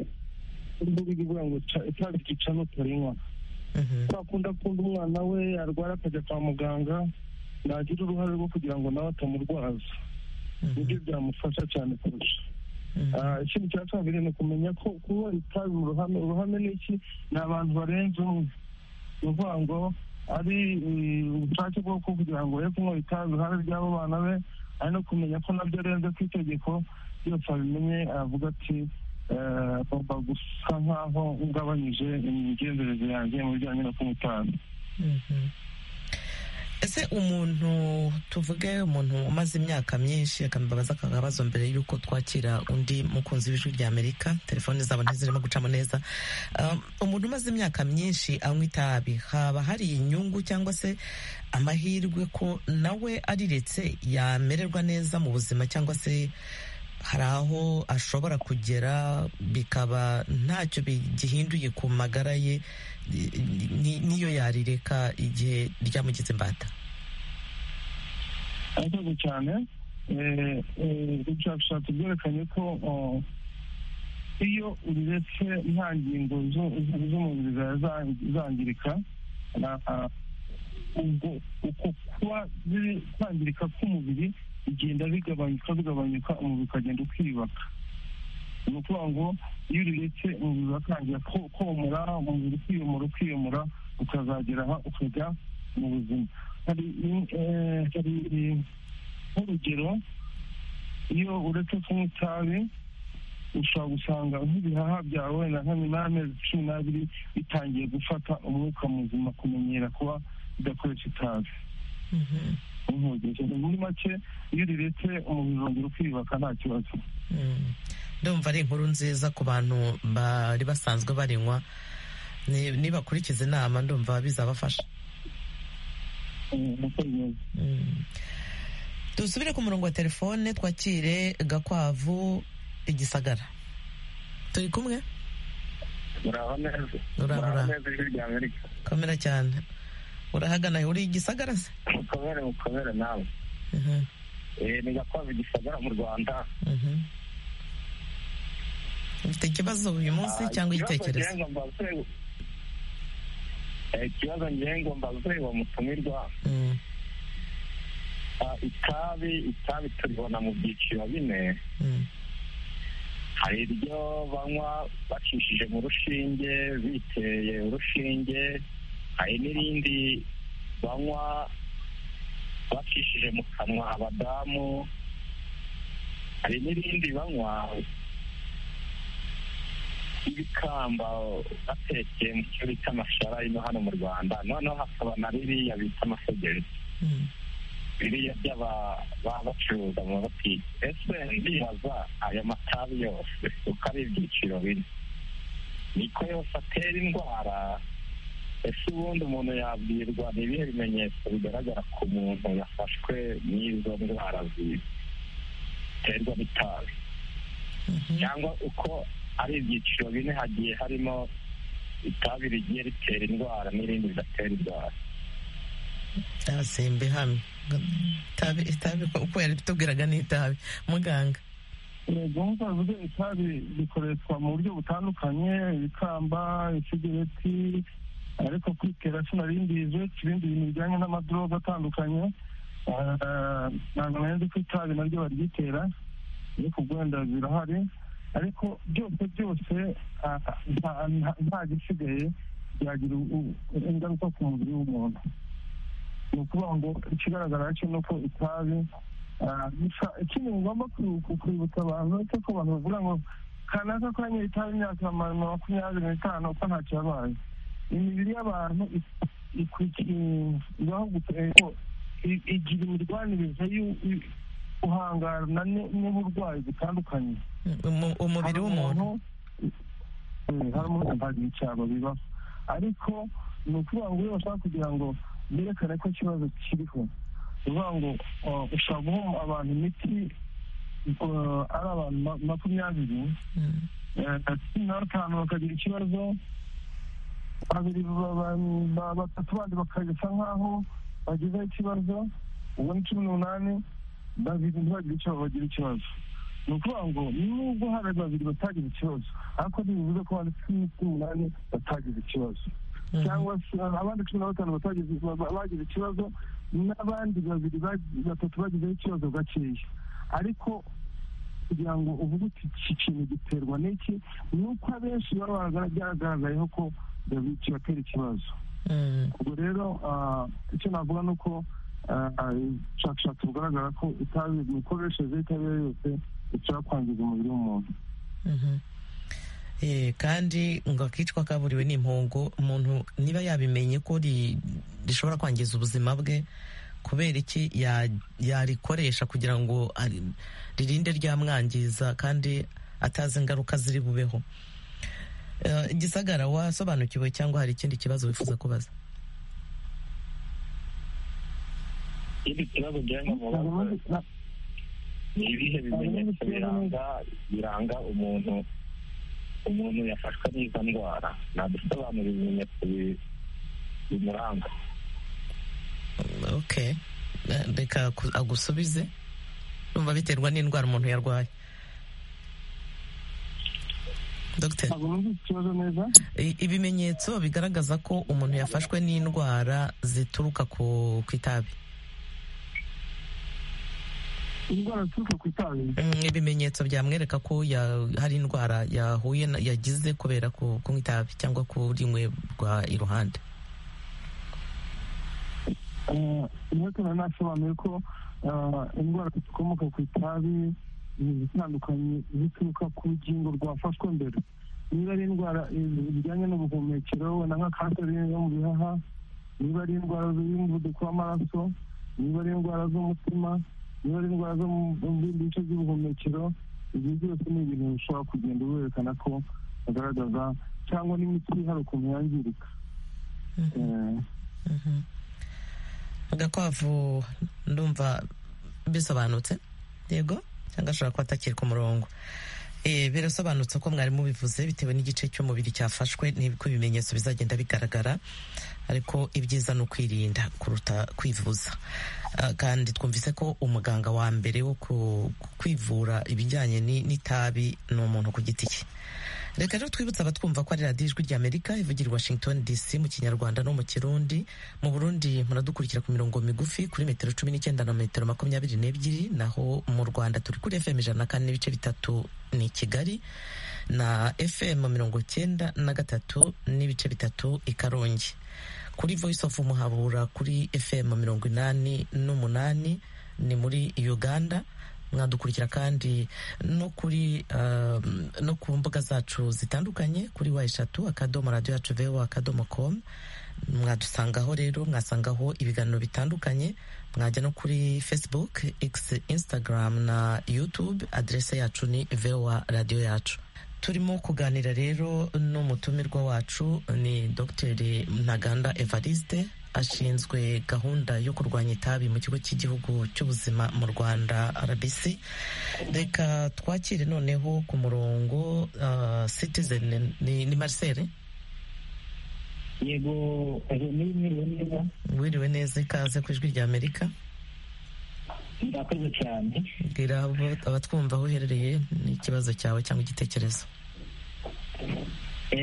imbuga ivuga ngo itabi ryica nutarinywa twakunda akunda umwana we arwara akajya kwa muganga nagira uruhare rwo kugira ngo nawe atamurwaza nibyo byamufasha cyane kurusha ikindi cya kabiri ni ukumenya ko kuba itabi uruhame uruhame ni iki ni abantu barenze umwe ni ukuvuga ngo ari ubushake bwo kugira ngo ye kunywa itabi uruhare ry'abo bana be ari no kumenya ko nabyo arenze ku itegeko byose abimenye aravuga ati agomba gusa nkaho ugabanyije imigenzereze yanjye mu bijyanye no kunywa itabi ese umuntu tuvuge umuntu umaze imyaka myinshi akambabaza akabazo mbere y'uko twakira undi mukunzi w'ijwi rya amerika telefone zabo ntizirimo gucamo neza umuntu umaze imyaka myinshi anywa itabi haba hari inyungu cyangwa se amahirwe ko nawe ariretse yamererwa neza mu buzima cyangwa se hari aho ashobora kugera bikaba ntacyo gihinduye ku magara ye niyo yarireka igihe ryamugize imbata ariko cyane ubushakashatsi bwerekanye ko iyo uriretse nta ngingo z'umubiri zawe zangirika uko kuba kwangirika k'umubiri bigenda bigabanyuka bigabanyuka umubiri ukagenda ukiyubaka ni ukuvuga ngo iyo uriretse umubiri uratangira komora umubiri ukiyomora ukiyomora ukazageraho ukajya mu buzima hari nk'urugero iyo uretse kunywa itabi ushobora gusanga nk'ibihaha byawe na hamwe n'amezi cumi n'abiri bitangiye gufata umwuka muzima kumenyera kuba bidakoresha itabi muri make iyo riretse umubiri urongera ukiyubaka nta kibazo ndumva ari inkuru nziza ku bantu bari basanzwe barinywa nibakurikiza inama ndumva bizabafasha dusubire ku murongo wa telefone twakire gakwavu igisagara turi kumwe muraho neza muraho neza ijwi rya amerika komera cyane urahagana uri igisagara se mukomere mukomere nawe ni gakwavu igisagara mu rwanda ufite ikibazo uyu munsi cyangwa igitekerezo ikibazo ngengo mbaze wa mutumirwa itabi itabi turibona mu byiciro bine hari iryo banywa bacishije mu rushinge biteye urushinge hari n'irindi banywa bacishije mu kanwa abadamu hari n'irindi banywa ibikamba batekeye mu cyo bita amashara ino hano mu rwanda noneho hakaba na ririya bita amasegereti biriya by'aba bacuruza mu mabutike ese ndibaza aya matabi yose uko ari ibyiciro bine niko yose atera indwara ese ubundi umuntu yabwirwa ni ibihe bimenyetso bigaragara ku muntu yafashwe n'izo ndwara ziterwa n'itabi cyangwa uko ari ibyiciro bine hagiye harimo itabi rigiye ritera indwara n'irindi ridatera indwara itabi hamwe itabi uko yabitubwiraga ni itabi muganga gahunda yavuze itabi rikoreshwa mu buryo butandukanye ibikamba isigereti ariko kuri kerasi narimbize ibindi bintu bijyanye n'amadoroga atandukanye ntabwo nari ko itabi naryo baryitera ariko wenda birahari ariko byose byose nta gisigaye byagira ingaruka ku mubiri w'umuntu ni ukuvuga ngo ikigaragara cyo ni uko itabi gusa ikindi ngomba kwibutsa abantu ni uko abantu bavuga ngo kanaka ko yanyoye itabi imyaka makumyabiri n'itanu uko ntacyo yabaye imibiri y'abantu ibaho gusa ariko igira imirwanirize guhangana n'uburwayi butandukanye umubiri w'umuntu hari umuntu ntabwo icyaro bibaho ariko ni ukuvuga ngo iyo bashaka kugira ngo berekane ko ikibazo kiriho ni ukuvuga ngo ushobora guha abantu imiti ari abantu makumyabiri cumi na batanu bakagira ikibazo babiri batatu bandi bakagisa nk'aho bagezeho ikibazo ubu ni cumi n'umunani babiri ntibagira icyo bagira ikibazo ni ukuvuga ngo nubwo hari babiri batagize ikibazo ariko ntibivuze ko hari cumi n'umunani batagize ikibazo cyangwa se abandi cumi na batanu bagize ikibazo n'abandi babiri batatu bagizeho ikibazo gakeya ariko kugira ngo uvuge uti iki kintu giterwa n'iki ni uko abenshi baba byagaragayeho ko kibatera ikibazo ubwo rero icyo navuga ni uko ubushakashatsi bugaragara ko itabi imikoreshereze y'itabi iyo yose ishobora kwangiza umubiri w'umuntu kandi ngo akicwa kaburiwe n'impongo umuntu niba yabimenye ko rishobora kwangiza ubuzima bwe kubera iki yarikoresha kugira ngo ririnde ryamwangiza kandi atazi ingaruka ziri bubeho igisagara wasobanukiwe cyangwa hari ikindi kibazo wifuza kubaza ikindi kibazo ujyanye mu bakozi ni ibihe bimenyetso biranga biranga umuntu umuntu yafashwe n'izo ndwara nadusobanura ibimenyetso bimuranga ok reka agusubize numva biterwa n'indwara umuntu yarwaye dogiteri ibimenyetso bigaragaza ko umuntu yafashwe n'indwara zituruka ku itabi indwara zituruka ku itabi ibimenyetso byamwereka ko hari indwara yahuye yagize kubera kunywa itabi cyangwa kurinywebwa iruhande niba nasobanuye ko indwara zikomoka ku itabi ni izitandukanye zituruka ku rugingo rwafashwe mbere niba ari indwara zijyanye n'ubuhumekero wenda nka kanseri yo mu bihaha niba ari indwara z'umuvuduko w'amaraso niba ari indwara z'umutima niba ari indwara zo mu bindi bice by'ubuhumekero ibyo byose ni ibintu bishobora kugenda werekana ko bagaragaza cyangwa n'imiti hari ukuntu yangirika agakwavu ndumva bisobanutse yego cyangwa ashobora kuba atakiri ku murongo birasobanutse ko mwari mubivuze bitewe n'igice cy'umubiri cyafashwe n'uko ibimenyetso bizagenda bigaragara ariko ibyiza ni ukwirinda kuruta kwivuza kandi twumvise ko umuganga wa mbere wo kwivura ibijyanye n'itabi ni umuntu ku giti cye reka rero twibutse abatwumva ko ari radiyo ijwi ry'amerika ivugira i washington dc mu kinyarwanda no mu kirundi mu burundi muradukurikira ku mirongo migufi kuri metero cumi n'icyenda na metero makumyabiri n'ebyiri naho mu rwanda turi kuri fm ijana na kane n'ibice bitatu ni kigali na fm mirongo icyenda na gatatu n'ibice bitatu i karongi kuri voice of umuhabura kuri fm mirongo inani n'umunani ni muri uganda mwadukurikira kandi no kuri no ku mbuga zacu zitandukanye kuri wa eshatu akadomo radiyo yacu vewa akadomo komu mwadusangaho rero mwasangaho ibiganiro bitandukanye mwajya no kuri facebook x instagram na youtube aderese yacu ni vewa radiyo yacu turimo kuganira rero n'umutumirwa wacu ni dr ntaganda evariste ashinzwe gahunda yo kurwanya itabi mu kigo cy'igihugu cy'ubuzima mu rwanda rbc reka twakire noneho ku murongo citizen ni marcel yego mwiriwe neza wiriwe neza ikaze ku ijwi rya amerika murakoze cyane bwira abatwumva aho uherereye n'ikibazo cyawe cyangwa igitekerezo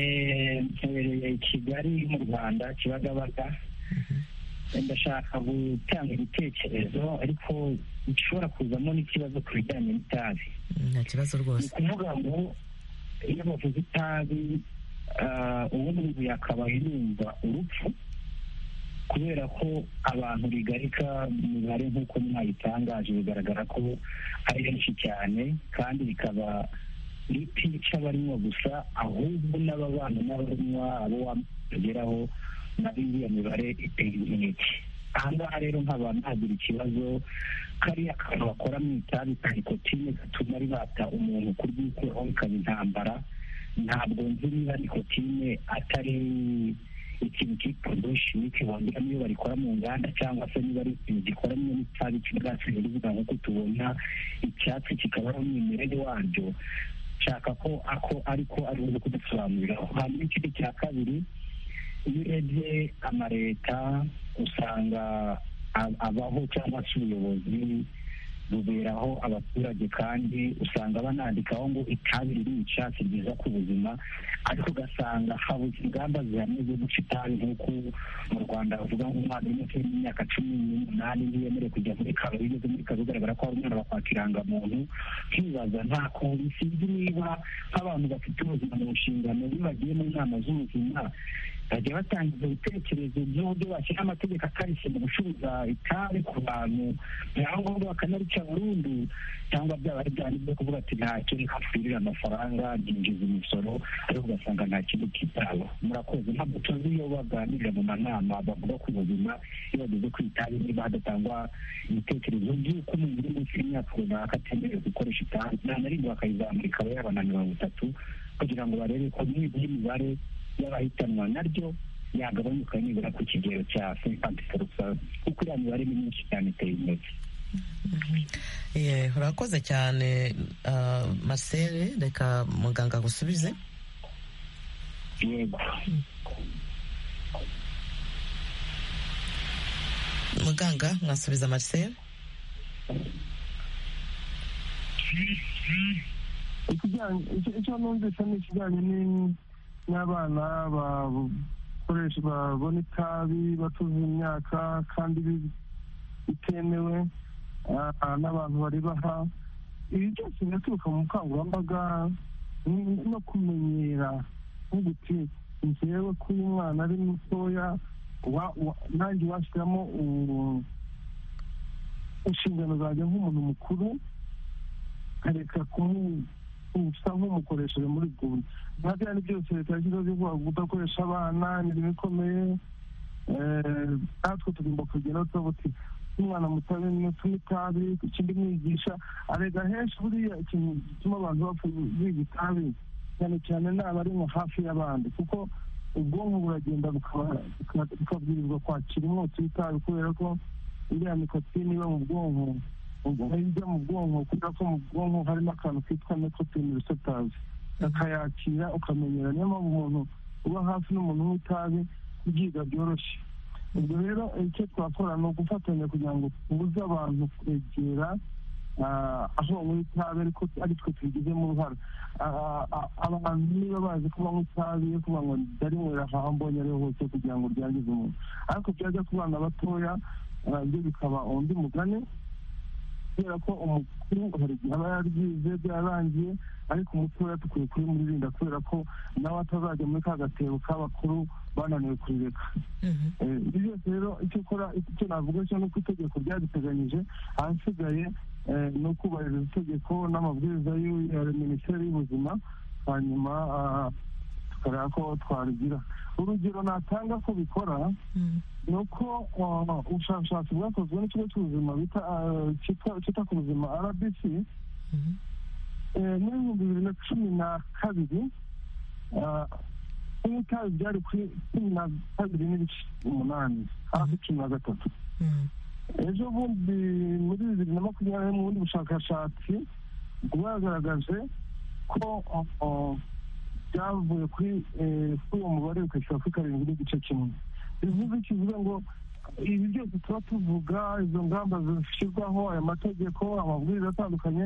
mperereye kigali mu rwanda kibagabaga ndashaka gutanga ibitekerezo ariko bishobora kuzamo n'ikibazo ku bijyanye n'itabi nta kibazo rwose ni ukuvuga ngo iyo bavuze itabi ubu ngubu yakabaye yumva urupfu kubera ko abantu bigarika imibare nk'uko mwayitangaje bigaragara ko ari benshi cyane kandi bikaba ritica abarimo gusa ahubwo n'ababana n'abarimo abo wageraho nabo iyo mibare iteye inkeke aha ngaha rero nkaba nagira ikibazo kariya kantu bakora mu itabi ka nikotine gatuma ribata umuntu kuryikuraho bikaba intambara ntabwo nzi niba nikotine atari ikintu cyitwa bushimike bongeramo iyo barikora mu nganda cyangwa se niba ari ikintu gikoranye n'itabi cy'ibyatsi biribwa nk'uko tubona icyatsi kikaba ari umwimerere waryo nshaka ko ako ariko ari uburyo kudusobanurira hanyuma ikindi cya kabiri iyo urebye amaleta usanga abaho cyangwa se ubuyobozi buberaho abaturage kandi usanga banandikaho ngo itabi ririca si ryiza ku buzima ariko ugasanga habuze ingamba zihamye zo guca itabi nk'uko mu rwanda bavuga ngo umwana uri munsi y'imyaka cumi n'umunani ntiyemerewe kujya muri karo bigeze muri karo bigaragara ko hari umwana bakwaka irangamuntu nkibaza nta kuntu sinzi niba nk'abantu bafite ubuzima mu nshingano iyo bagiye mu nama z'ubuzima bajya batangiza ibitekerezo by'uburyo bashyira amategeko akarishye mu gucuruza itabi ku bantu ngombwa bakanarica burundu cyangwa byaba ari byari byo kuvuga ati ntacyo reka mpfurire amafaranga nyinjiza imisoro ariko ugasanga nta kintu kitaba murakoze ntabwo tuzi iyo baganirira mu manama bavuga ku buzima iyo bageze ku itabi niba hadatangwa ibitekerezo by'uko umuntu uri munsi y'imyaka runaka atemerewe gukoresha itabi nta na rimwe bakayizamura ikaba yabana mirongo itatu kugira ngo barebe ko nibura imibare y'abahitanwa naryo yagabanuka nibura ku kigero cya fipandi forusazi kuko iriya mibare ni myinshi cyane iteye intege urakoze cyane marcel reka muganga agusubize yego muganga mwasubiza marcel icyo numvise ni ikijyanye n'abana bakoresha babona itabi batuzuye imyaka kandi bitemewe n'abantu baribaha ibi byose biraturuka mu bukangurambaga no kumenyera nk'uguti ngewe ko uyu mwana ari mutoya nanjye washyiramo inshingano zanjye nk'umuntu mukuru nkareka usa nk'umukoresheje muri guma nka byari byose leta yashyizeho byo kudakoresha abana ni ibintu bikomeye natwe tugomba kugeraho tuba tuti umwana muto mutume itabi ikindi mwigisha arega henshi buriya ikintu gituma abantu bapfa biga itabi cyane cyane naba ari nka hafi y'abandi kuko ubwonko buragenda bukabwirizwa kwakira umwotsi w'itabi kubera ko iriya nikotine iba mu bwonko ijya mu bwonko kubera ko mu bwonko harimo akantu kitwa nikotine risetazi akayakira ukamenyera niyo mpamvu umuntu uba hafi n'umuntu w'itabi kubyiga byoroshye ubwo rero icyo twakora ni ugufatanya kugira ngo tubuze abantu kwegera aho banywa itabi ariko ari twe tubigizemo uruhare abantu niba bazi ko banywa itabi yo kuvuga ngo ndarinywera aho mbonye ariho hose kugira ngo ryangize umuntu ariko byajya ku bana batoya byo bikaba undi mugani kubera ko umukuru hari igihe aba yaryize byarangiye ariko umutoya dukwiye kubimurinda kubera ko nawe atazajya muri ka gatebo k'abakuru bananiwe kurireka ibyo byose rero icyo ukora icyo navuga cyo ni uko itegeko ryariteganyije ahasigaye ni ukubahiriza itegeko n'amabwiriza ya minisiteri y'ubuzima hanyuma tukareba ko twarigira urugero natanga ko bikora ni uko ubushakashatsi bwakozwe n'ikigo cy'ubuzima cyita ku buzima rbc muri ibihumbi bibiri na cumi na kabiri kunywa itabi byari kuri cumi na kabiri n'ibice umunani hafi cumi na gatatu ejo bundi muri bibiri na makumyabiri mu bundi bushakashatsi bwagaragaje ko byavuye kuri uwo mubare bikashyira kuri karindwi n'igice kimwe bivuze kivuga ngo ibi byose tuba tuvuga izo ngamba zishyirwaho aya mategeko amabwiriza atandukanye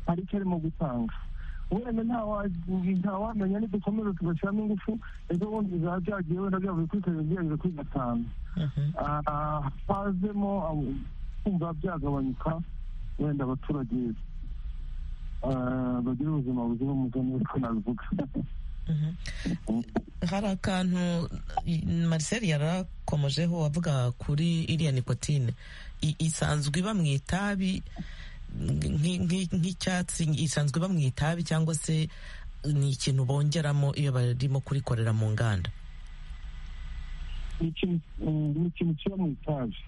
hari icyo arimo gutanga wenda ntawamenya nidukomeza tugashyiramo ingufu ejo bundi bizaba byagiye wenda byavuye kuri karindwi byageze kuri gatanu hazemo kumva byagabanyuka wenda abaturage bagira ubuzima buzira umuze nkuko nabivuga hari akantu mariseri yari wakomojeho wavuga kuri iriya nikotine isanzwe iba mu itabi nk'icyatsi isanzwe iba mu itabi cyangwa se ni ikintu bongeramo iyo barimo kurikorera mu nganda ni ikintu kiba mu itabi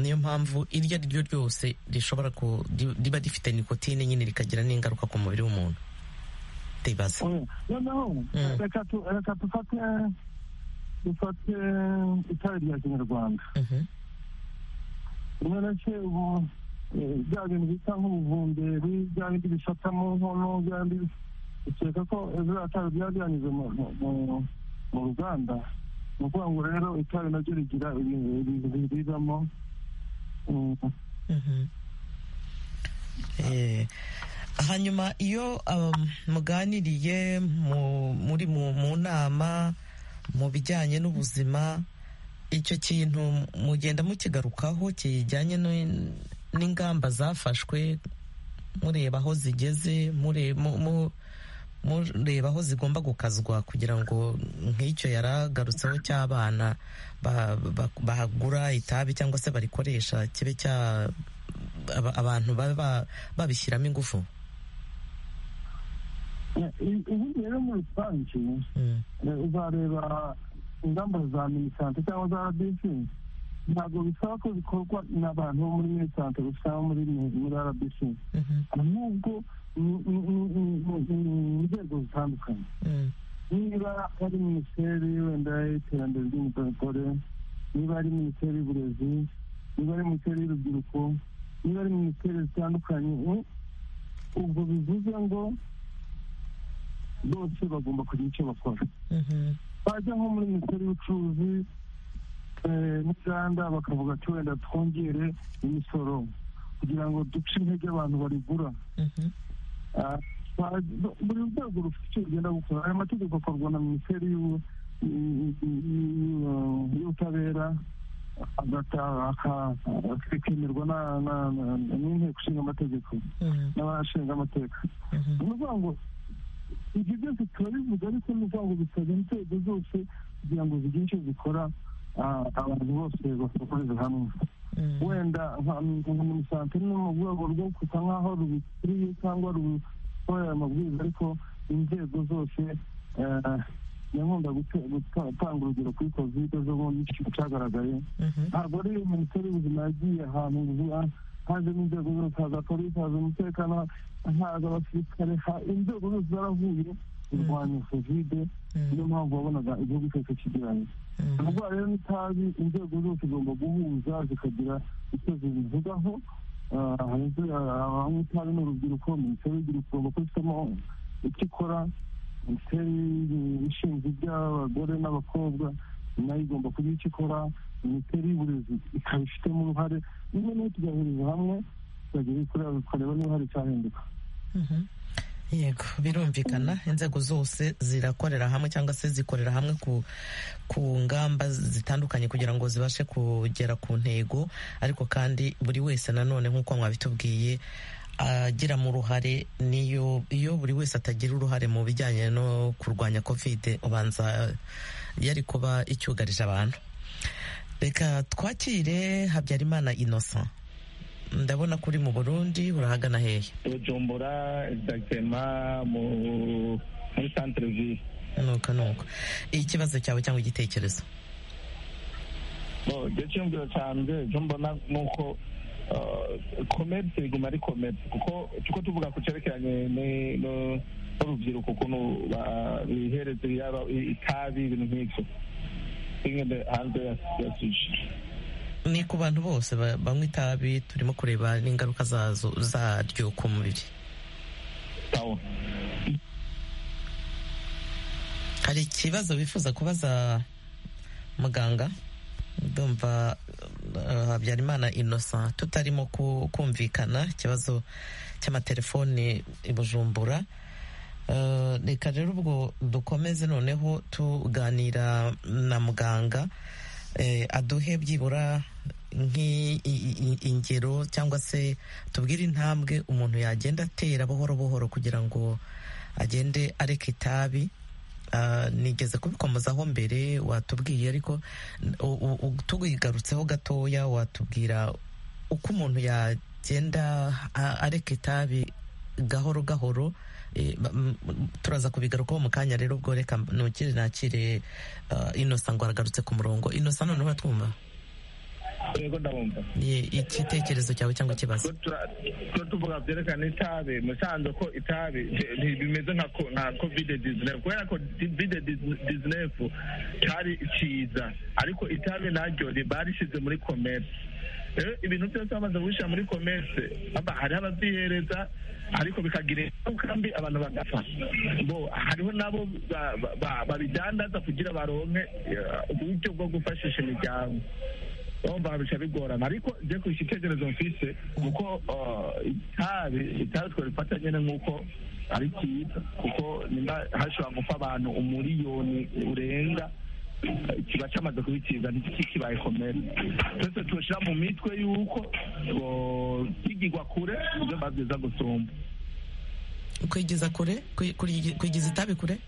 niyo mpamvu iryo ari ryo ryose rishobora riba rifite nikotine nyine rikagira n'ingaruka ku mubiri w'umuntu ndibaza noneho reka dufate dufate itabi rya kinyarwanda ubona se ubu bya bintu bita nk'ubuvumberi bya bindi bifata mu nkono bya bindi ukeka ko biriya tabi byaba byanyuze mu ruganda ni ukuvuga ngo rero itabi naryo rigira ibintu biriramo hanyuma iyo muganiriye muri mu nama mu bijyanye n'ubuzima icyo kintu mugenda mukigarukaho kijyanye n'ingamba zafashwe mureba aho zigeze mureba aho zigomba gukazwa kugira ngo nk'icyo yaragarutseho cy'abana bahagura itabi cyangwa se barikoresha kibe cya abantu baba babishyiramo ingufu ubundi rero muri rusange uzareba ingamba za minisante cyangwa za rbc ntabwo bisaba ko bikorwa n'abantu bo muri minisante bisaba muri muri rbc ahubwo ni inzego zitandukanye niba ari minisiteri wenda y'iterambere ry'umugore niba ari minisiteri y'uburezi niba ari minisiteri y'urubyiruko niba ari minisiteri zitandukanye ubwo bivuze ngo bose bagomba kugira icyo bakora bajya nko muri minisiteri y'ubucuruzi n'inganda bakavuga ati wenda twongere imisoro kugira ngo duce intege abantu barigura buri rwego rufite icyo rugenda gukora aya mategeko akorwa na minisiteri y'ubutabera akemerwa n'inteko ishinga amategeko n'abashinga amateka ni ukuvuga ngo ibyo byose turabivuga ariko ni ukuvuga ngo bisabwa inzego zose kugira ngo zigire icyo zikora abantu bose bakorera hamwe wenda umusante ni mu rwego rwo kusa nk'aho rubikuriye cyangwa rukorera amabwiriza ariko inzego zose yankunda gutanga urugero kuri kovide zo bombi cyagaragaye ntabwo ari minisiteri y'ubuzima yagiye ahantu hajemo inzego zose haza polisi haza umutekano haza abasirikare inzego zose zarahuye kurwanya kovide niyo mpamvu wabonaga igihugu cyose kigiranye ubwo rero n'itabi inzego zose zigomba guhuza zikagira icyo zibivugaho abanywa itabi ni urubyiruko minisiteri y'urubyiruko igomba kubifitemo icyo ikora minisiteri ishinzwe iby'abagore n'abakobwa nayo igomba kugira icyo ikora minisiteri y'uburezi ikaba ifitemo uruhare niba nayo tugahuriza hamwe tukagira tukareba niba hari icyahinduka yego birumvikana inzego zose zirakorera hamwe cyangwa se zikorera hamwe ku ngamba zitandukanye kugira ngo zibashe kugera ku ntego ariko kandi buri wese nanone nk'uko mwabitubwiye agiramo uruhare niyo iyo buri wese atagira uruhare mu bijyanye no kurwanya kovide ubanza yari kuba icyugarije abantu reka twakire habyarimana inosa ndabona kuri mu burundi urahagana hehe bujumbura egizagitema muri santire vi nuko nuko ikibazo cyawe cyangwa igitekerezo igihe cy'umviro cyanjye ibyo mbona ni uko komerisi riguma ari komerisi kuko tuko tuvuga ku cyerekeranye n'urubyiruko ukuntu bihereza yaba itabi ibintu nk'ibyo bimwe hanze ya sushi ni ku bantu bose banywa itabi turimo kureba n'ingaruka zazo zaryo ku mubiri hari ikibazo bifuza kubaza muganga ndumva habyarimana inosa tutarimo kumvikana ikibazo cy'amatelefoni i bujumbura reka rero ubwo dukomeze noneho tuganira na muganga aduhe byibura ingero cyangwa se tubwire intambwe umuntu yagenda atera buhoro buhoro kugira ngo agende areka itabi nigeze kubikomozaho mbere watubwiye ariko tubigarutseho gatoya watubwira uko umuntu yagenda areka itabi gahoro gahoro turaza kubigarukaho mu kanya rero ubwo reka nukire nakire inosa ngo aragarutse ku murongo inosa none uratwumva yego ndabumva igitekerezo cyawe cyangwa ikibazo tuba tuvuga byerekana itabi musanze ko itabi bimeze nka covide dizinefu kubera ko covide dizinefu cyari cyiza ariko itabi naryo ribarishyize muri komerisi rero ibintu byose bamaze guhisha muri komerse hariho ababyihereza ariko bikagira ingaruka mbi abantu bagapfa hariho nabo babidandaza kugira baronke uburyo bwo gufashisha imiryango urumva bica bigorana ariko njye ku gitekerezo mfise kuko itabi itabi twarifata nyine nk'uko ari cyiza kuko nimba hashobora gupfa abantu umuriyoni urenga kiba cyamaze kubitiza ntikibaye komere twese tubashyira mu mitwe y'uko kwigirwa kure ibyo biba byiza gusumba kwigiza kure kwigiza itabi kure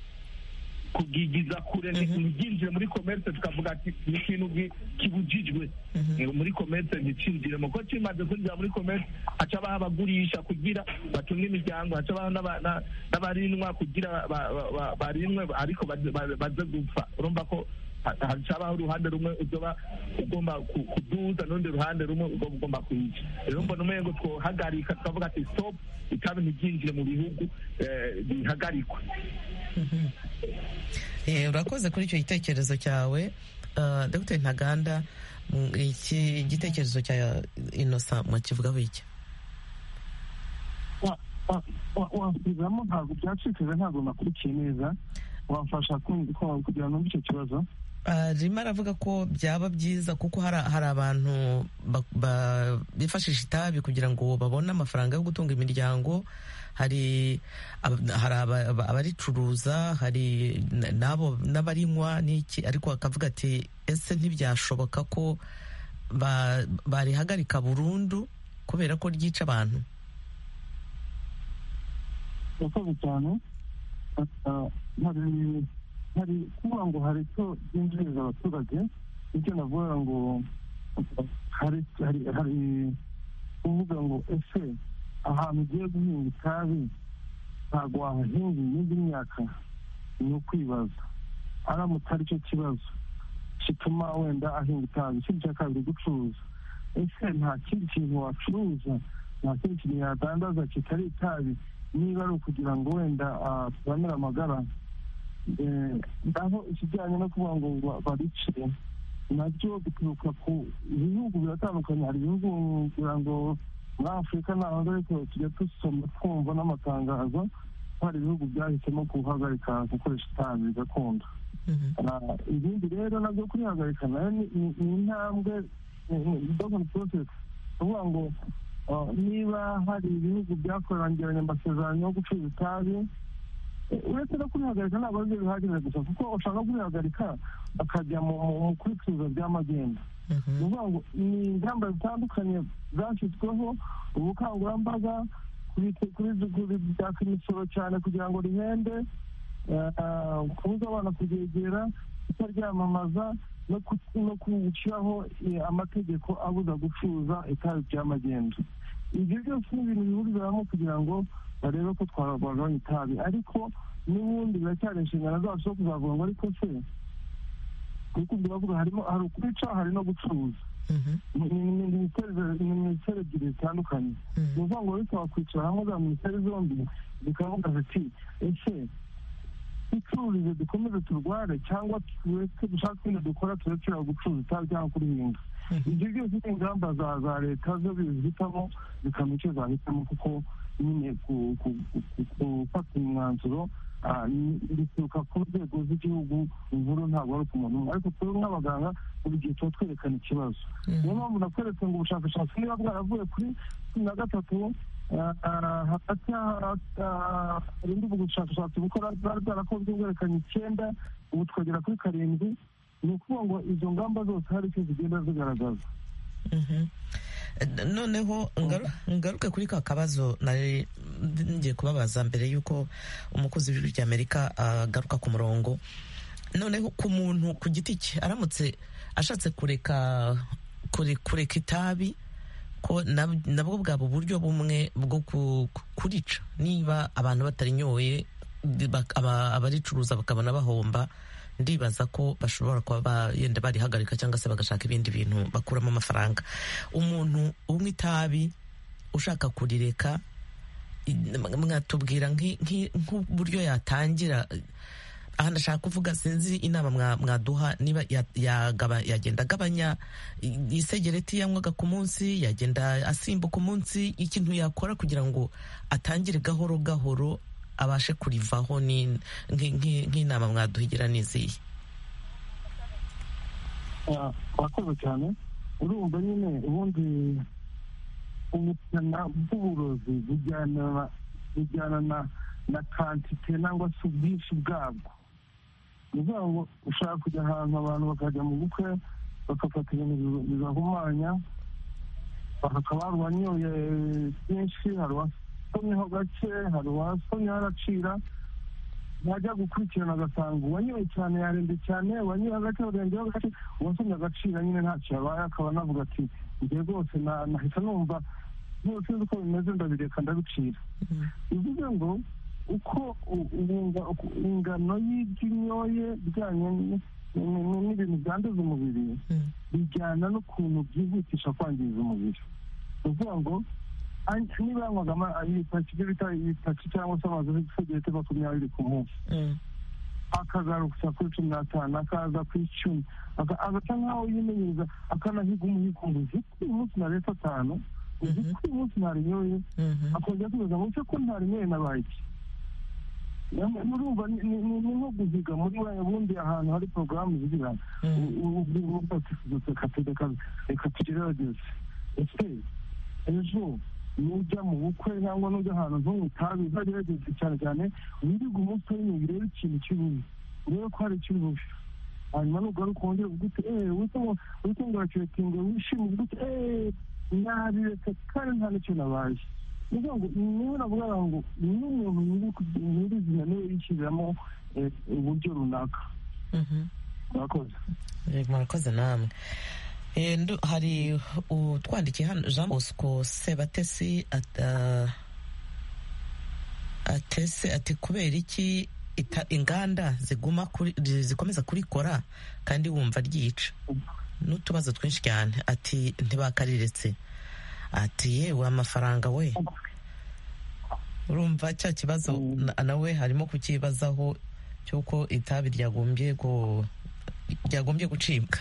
kugigiza kure ntibyinjire muri komerse tukavuga ati ni ikintu kibujijwe muri komerse nticyinjire mu kuko kimaze kwinjira muri komerse haca abaha abagurisha kugira batunge imiryango haca abaha n'abarinwa kugira barinwe ariko baze gupfa urumva ko hacabaho uruhande rumwe uzoba ugomba kuduza n'urundi ruhande rumwe uzoba ugomba kwica rero mbona umwe ngo twohagarika tukavuga ati stop itabi ntibyinjire mu bihugu bihagarikwe urakoze kuri icyo gitekerezo cyawe dr ntaganda iki gitekerezo cya inosa mwakivugaho iki wasubizamo ntabwo byacikije ntabwo nakurikiye neza wafasha kugira ngo icyo kibazo arimo aravuga ko byaba byiza kuko hari abantu bifashisha itabi kugira ngo babone amafaranga yo gutunga imiryango hari abaricuruza hari n'abo n'abarinywa n'iki ariko bakavuga ati ese ntibyashoboka ko barihagarika burundu kubera ko ryica abantu urakoze cyane hari hari kuvuga ngo hari icyo byinjiriza abaturage nicyo navuga ngo hari hari kuvuga ngo ese ahantu ugiye guhinga itabi ntabwo wahahinga iyindi myaka ni ukwibaza aramutse ari cyo kibazo gituma wenda ahinga itabi ikindi cya kabiri gucuruza ese nta kindi kintu wacuruza nta kindi kintu yadandaza kitari itabi niba ari ukugira ngo wenda turamire amagara aho ikijyanye no kuvuga ngo baricire nabyo bituruka ku bihugu biratandukanye hari ibihugu kugira ngo muri afurika ntabwo ariko tujya dusoma twumva n'amatangazo ko hari ibihugu byahisemo guhagarika gukoresha itabi gakondo ibindi rero nabyo kurihagarika nayo ni intambwe dogoni porosesi kuvuga ngo niba hari ibihugu byakorangiranye amasezerano yo gucuruza itabi uretse no kurihagarika ntabwo ari byo bihagije gusa kuko ushaka kurihagarika bakajya mu kubituza by'amagendu ni ukuvuga ngo ni ingamba zitandukanye zashyizweho ubukangurambaga kuri byaka imisoro cyane kugira ngo rihende kubuza abana kubyegera kutaryamamaza no gushyiraho amategeko abuza gucuruza itabi by'amagendu ibyo byose ni ibintu bihurira hamwe kugira ngo barebe ko twagabanya itabi ariko n'ubundi biracyari inshingano zacu zo kuzavuga ngo ariko se kuko biravuga harimo hari ukwica hari no gucuruza ni minisiteri ebyiri zitandukanye ni ukuvuga ngo ariko wakwicara hamwe za minisiteri zombi zikavuga ziti ese ducururize dukomeze turware cyangwa tureke dushaka ibindi dukora tureke gucuruza itabi cyangwa kurihinga ibyo byose ni ingamba za leta zo bizihitamo zikamenya icyo zahitamo kuko nyine gufata umwanzuro bituruka ku nzego z'igihugu inkuru ntabwo ari ku muntu umwe ariko twebwe nk'abaganga buri gihe tuba twerekana ikibazo niyo mpamvu nakweretse ngo ubushakashatsi niba bwaravuye kuri cumi na gatatu hagati harindi ubushakashatsi bukora bwari bwarakozwe bwerekanye icyenda ubu twagera kuri karindwi ni ukuvuga ngo izo ngamba zose hari icyo zigenda zigaragaza noneho ngaruke kuri ka kabazo nari ngiye kubabaza mbere y'uko umukozi w'ijwi ry'amerika agaruka ku murongo noneho ku muntu ku giti cye aramutse ashatse kureka kureka itabi ko nabwo bwaba uburyo bumwe bwo kurica niba abantu batarinyoye abaricuruza bakabona bahomba ndibaza ko bashobora kuba yenda barihagarika cyangwa se bagashaka ibindi bintu bakuramo amafaranga umuntu umwe itabi ushaka kurireka mwatubwira nk'uburyo yatangira aha ndashaka kuvuga sinzi inama mwaduha niba yagenda agabanya isegereti yanywaga ku munsi yagenda asimbuka umunsi ikintu yakora kugira ngo atangire gahoro gahoro abashe kurivaho nk'inama mwaduhigira n'iziyi urakoze cyane urumva nyine ubundi ubukana bw'uburozi bujyana na kantite cyangwa se ubwinshi bwabwo ni ukuvuga ngo ushaka kujya ahantu abantu bakajya mu bukwe bagafata ibintu bibahumanya bakaba hari uwanyoye byinshi hari wasomyeho gake hari uwasomyeho aracira yajya gukurikirana agasanga uwanyoye cyane yarembye cyane uwanyoye hagati barengeho gake uwasomye agacira nyine ntacyo yabaye akaba anavuga ati njye rwose nahita numva byose uzi uko bimeze ndabireka ndabicira bivuze ngo uko ingano y'ibyinyoye bijyanye n'ibintu byanduza umubiri bijyana n'ukuntu byihutisha kwangiza umubiri ni ukuvuga ngo niba yanywagamo ibyo bita ibitaki cyangwa se amazu y'igisegeti makumyabiri ku munsi akagarukira kuri cumi n'atanu akaza ku icumi agasa nk'aho yimenyereza akanahiga umuhigo ngo uzi ko uyu munsi naretse atanu uzi ko uyu munsi ntarinyoye akongera akibaza ngo ese ko ntarinyoye nabaye iki murumva ni nko guhiga muri bundi ahantu hari porogaramu zigira ubwira umuntu ati reka tureka reka tugerageze ese ejo nujya mu bukwe cyangwa nujya ahantu ntunywe itabi uzagerageze cyane cyane wirige umunsi w'imwe urebe ikintu kibubi urebe ko hari ikibubi hanyuma nugaruka wongere uvuga uti eee wite ngo urakirekinge wishime uvuga uti eee nabiretse kandi nta n'icyo nabaye ni ngo niho navuga ngo n'umuntu nyirizina niwe yishyiriramo uburyo runaka murakoze murakoze namwe hari utwandikiye hano jean bosco sebatesi atese ati kubera iki inganda ziguma zikomeza kurikora kandi wumva ryica n'utubazo twinshi cyane ati ntibakariretse ati yewe amafaranga we urumva cya kibazo nawe harimo kukibazaho cy'uko itabi ryagombye gucibwa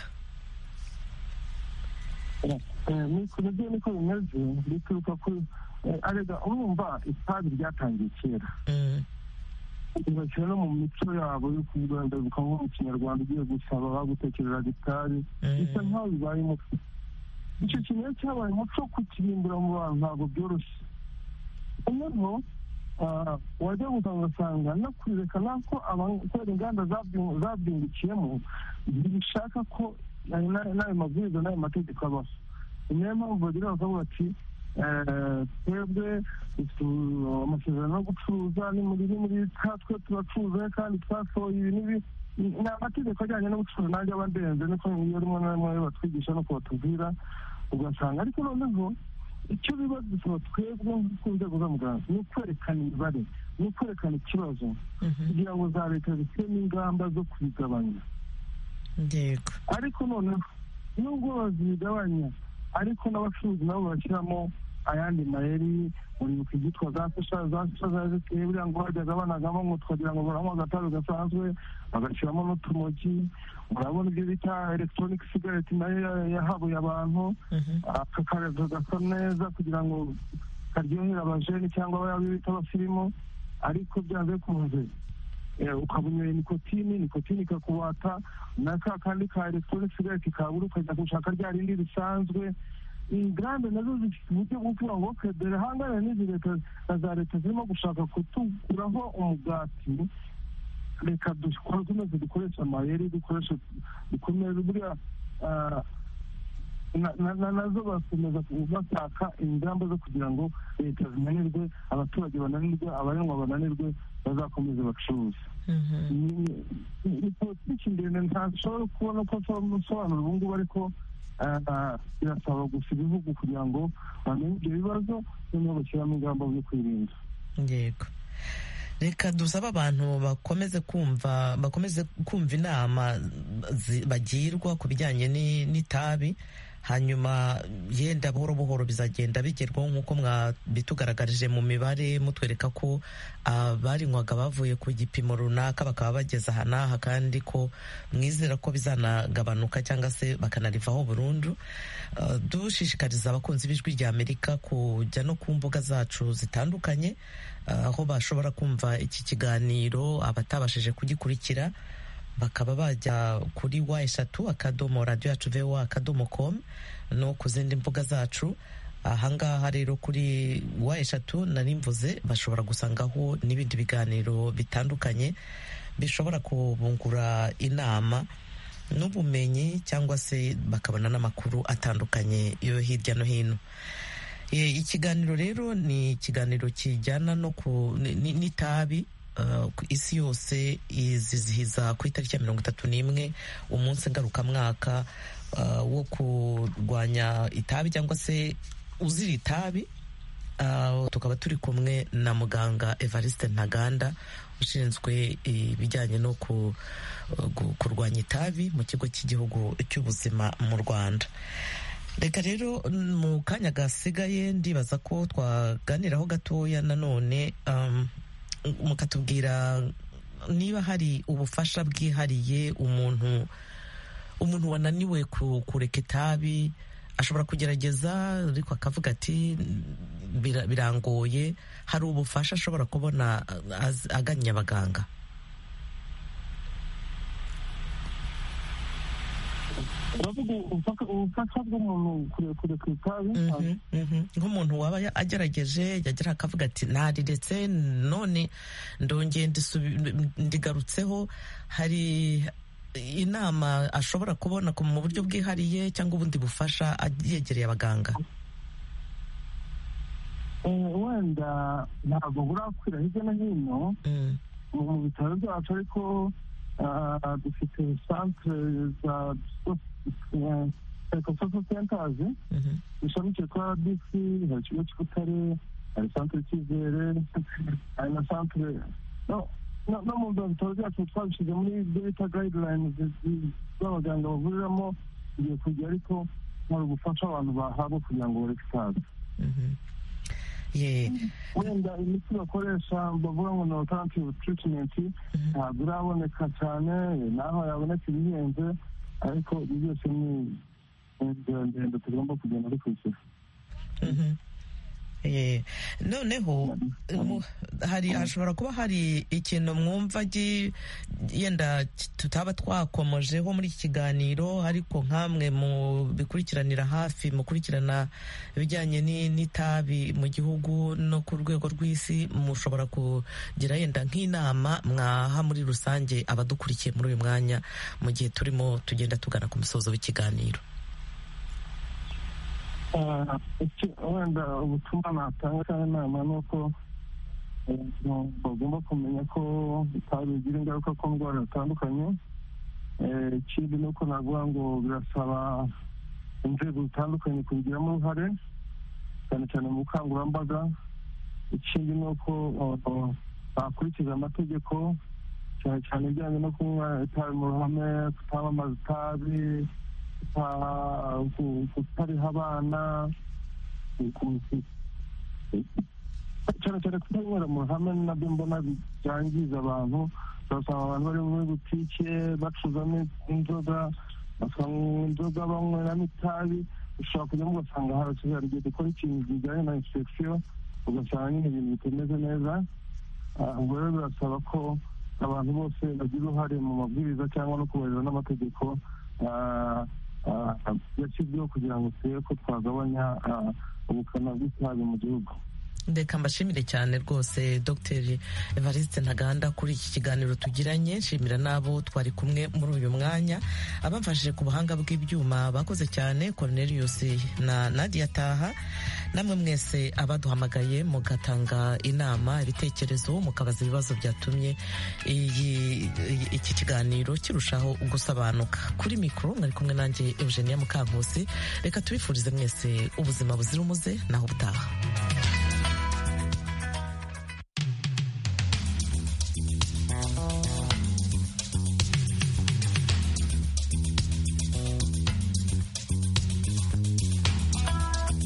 nibyo niko bimeze bituruka kuri arega urumva itabi ryatangiye kera ntibashyira no mu mico yabo yo kuganduka nko mu kinyarwanda ugiye gusaba bagutekereraga itabi bisa nk'aho bibaye umuco icyo kintu rero cyabaye umuco wo kukirimbura mu bantu ntabwo byoroshye noneho wajya ugasanga no kurireka nako kubera inganda zabyungukiyemo ntibishaka ko n'ayo mabwiriza n'ayo mategeko abaho niyo mpamvu bagira bakavuga bati twebwe amasezerano yo gucuruza ni muri muri twe turacuruza kandi twasohoye ibi n'ibi ni amategeko ajyanye no gucuruza nanjye aba ndenze niko iyo rimwe na rimwe batwigisha no kubatubwira ugasanga ariko noneho icyo biba bisaba twebwe ku nzego z'amuganga ni ukwerekana imibare ni ukwerekana ikibazo kugira ngo za leta zishyiremo ingamba zo kubigabanya ariko noneho nubwo bazigabanya ariko n'abacuruzi nabo bashyiramo ayandi mayeri uribuka ibyitwa za sosha za sosha zari zikeye buriya ngo bajyaga banagamo ngo tukagira ngo baranywa agatabi gasanzwe bagashyiramo n'utumogi urabona ibyo bita elegitoronike sigareti nayo yahabuye abantu aka karedo gasa neza kugira ngo karyohera abajeni cyangwa abayabi bita abasirimu ariko byanze bikunze ukabunyoye nikotini nikotini ikakubata na ka kandi ka elegitoronike sigareti kabura ukajya gushaka rya rindi risanzwe inganda nazo zifite uburyo bwo kuvuga ngo dore hangane n'izi leta na za leta zirimo gushaka kutuguraho umugati reka dukomeze dukoreshe amayeri dukoreshe dukomeze buriya nazo bakomeza bashaka ingamba zo kugira ngo leta zinanirwe abaturage bananirwe abarengwa bananirwe bazakomeze bacuruze ni politiki ndende ntashobora kubona uko nsobanura ubu ngubu ariko birasaba gusa ibihugu kugira ngo bamenye ibyo bibazo noneho bashyiramo ingamba zo kwirinda yego reka dusabe abantu bakomeze kumva bakomeze kumva inama bagirwa ku bijyanye n'itabi hanyuma yenda buhoro buhoro bizagenda bigerwaho nk'uko mwabitugaragarije mu mibare mutwereka ko abarinywaga bavuye ku gipimo runaka bakaba bageze aha n'aha kandi ko mwizera ko bizanagabanuka cyangwa se bakanarivaho burundu dushishikariza abakunzi b'ijwi rya amerika kujya no ku mbuga zacu zitandukanye aho bashobora kumva iki kiganiro abatabashije kugikurikira bakaba bajya kuri wa eshatu akadomo radiyo yacu vewa akadomo komu no ku zindi mbuga zacu ahangaha rero kuri wa eshatu narimvuze bashobora gusangaho n'ibindi biganiro bitandukanye bishobora kubungura inama n'ubumenyi cyangwa se bakabona n'amakuru atandukanye yo hirya no hino ikiganiro rero ni ikiganiro kijyana no ku n'itabi isi yose izizihiza ku itariki ya mirongo itatu n'imwe umunsi ngarukamwaka wo kurwanya itabi cyangwa se uzira itabi tukaba turi kumwe na muganga evariste ntaganda ushinzwe ibijyanye no kurwanya itabi mu kigo cy'igihugu cy'ubuzima mu rwanda reka rero mu kanya gasigaye ndibaza ko twaganiraho gatoya nanone mukatubwira niba hari ubufasha bwihariye umuntu umuntu wananiwe kureka itabi ashobora kugerageza ariko akavuga ati birangoye hari ubufasha ashobora kubona agannye abaganga uravuga ubufasha bw'umuntu kureka itabi nk'umuntu waba agerageje yagera akavuga ati nariretse none ndongeye ndigarutseho hari inama ashobora kubona mu buryo bwihariye cyangwa ubundi bufasha yegereye abaganga wenda ntabwo burakwira hirya no hino mu bitaro byacu ariko dufite santire za ekososo sentazi ishamikiye kuri rbc hari ikigo cy'ubutare hari santire cyizere hari na santire no mu bitaro byacu twabishyize muri ibyo bita gayidilayini z'abaganga bavuriramo igiye kujya ariko hari ubufasha abantu bahabwa kugira ngo bareke itabi wenda imiti bakoresha bavuga ngo ni alternative treatment ntabwo iraboneka cyane naho yaboneka ibihenze ariko ibyo byose ni inzira ndende tugomba kugenda dukurikira noneho hari hashobora kuba hari ikintu mwumva yenda tutaba twakomojeho muri iki kiganiro ariko nk'amwe mu bikurikiranira hafi mukurikirana ibijyanye n'itabi mu gihugu no ku rwego rw'isi mushobora kugira yenda nk'inama mwaha muri rusange abadukurikiye muri uyu mwanya mu gihe turimo tugenda tugana ku musozo w'ikiganiro wenda ubutumwa natanga cyangwa inama ni uko bagomba kumenya ko itabi bigira ingaruka ku ndwara zitandukanye ikindi ni uko navuga ngo birasaba inzego zitandukanye kubigiramo uruhare cyane cyane mu bukangurambaga ikindi ni uko bakurikiza amategeko cyane cyane ibijyanye no kunywa itabi mu ruhame kutamamaza itabi kutariha abana cyane cyane kutanywera mu ruhame nabyo mbona byangiza abantu urasanga abantu bari muri butike bacuzamo inzoga basanga inzoga banyweramo itabi ushobora kujyamo ugasanga harasigaye hari igihe dukora ikintu kijyanye na insipegisiyo ugasanga nyine ibintu bitameze neza ubwo rero birasaba ko abantu bose bagira uruhare mu mabwiriza cyangwa no kubahiriza n'amategeko yashyizweho kugira ngo turebe ko twagabanya ubukana bw'itabi mu gihugu reka mbashimire cyane rwose dr evariste ntaganda kuri iki kiganiro tugiranye nshimira n'abo twari kumwe muri uyu mwanya abamfashije ku buhanga bw'ibyuma bakoze cyane cornelius na nadia taha namwe mwese abaduhamagaye mugatanga inama ibitekerezo mukabaza ibibazo byatumye iki kiganiro kirushaho gusobanuka kuri mikoro mwari kumwe nanjye eugenia mukankusi reka tubifurize mwese ubuzima buzira umuze naho ubutaha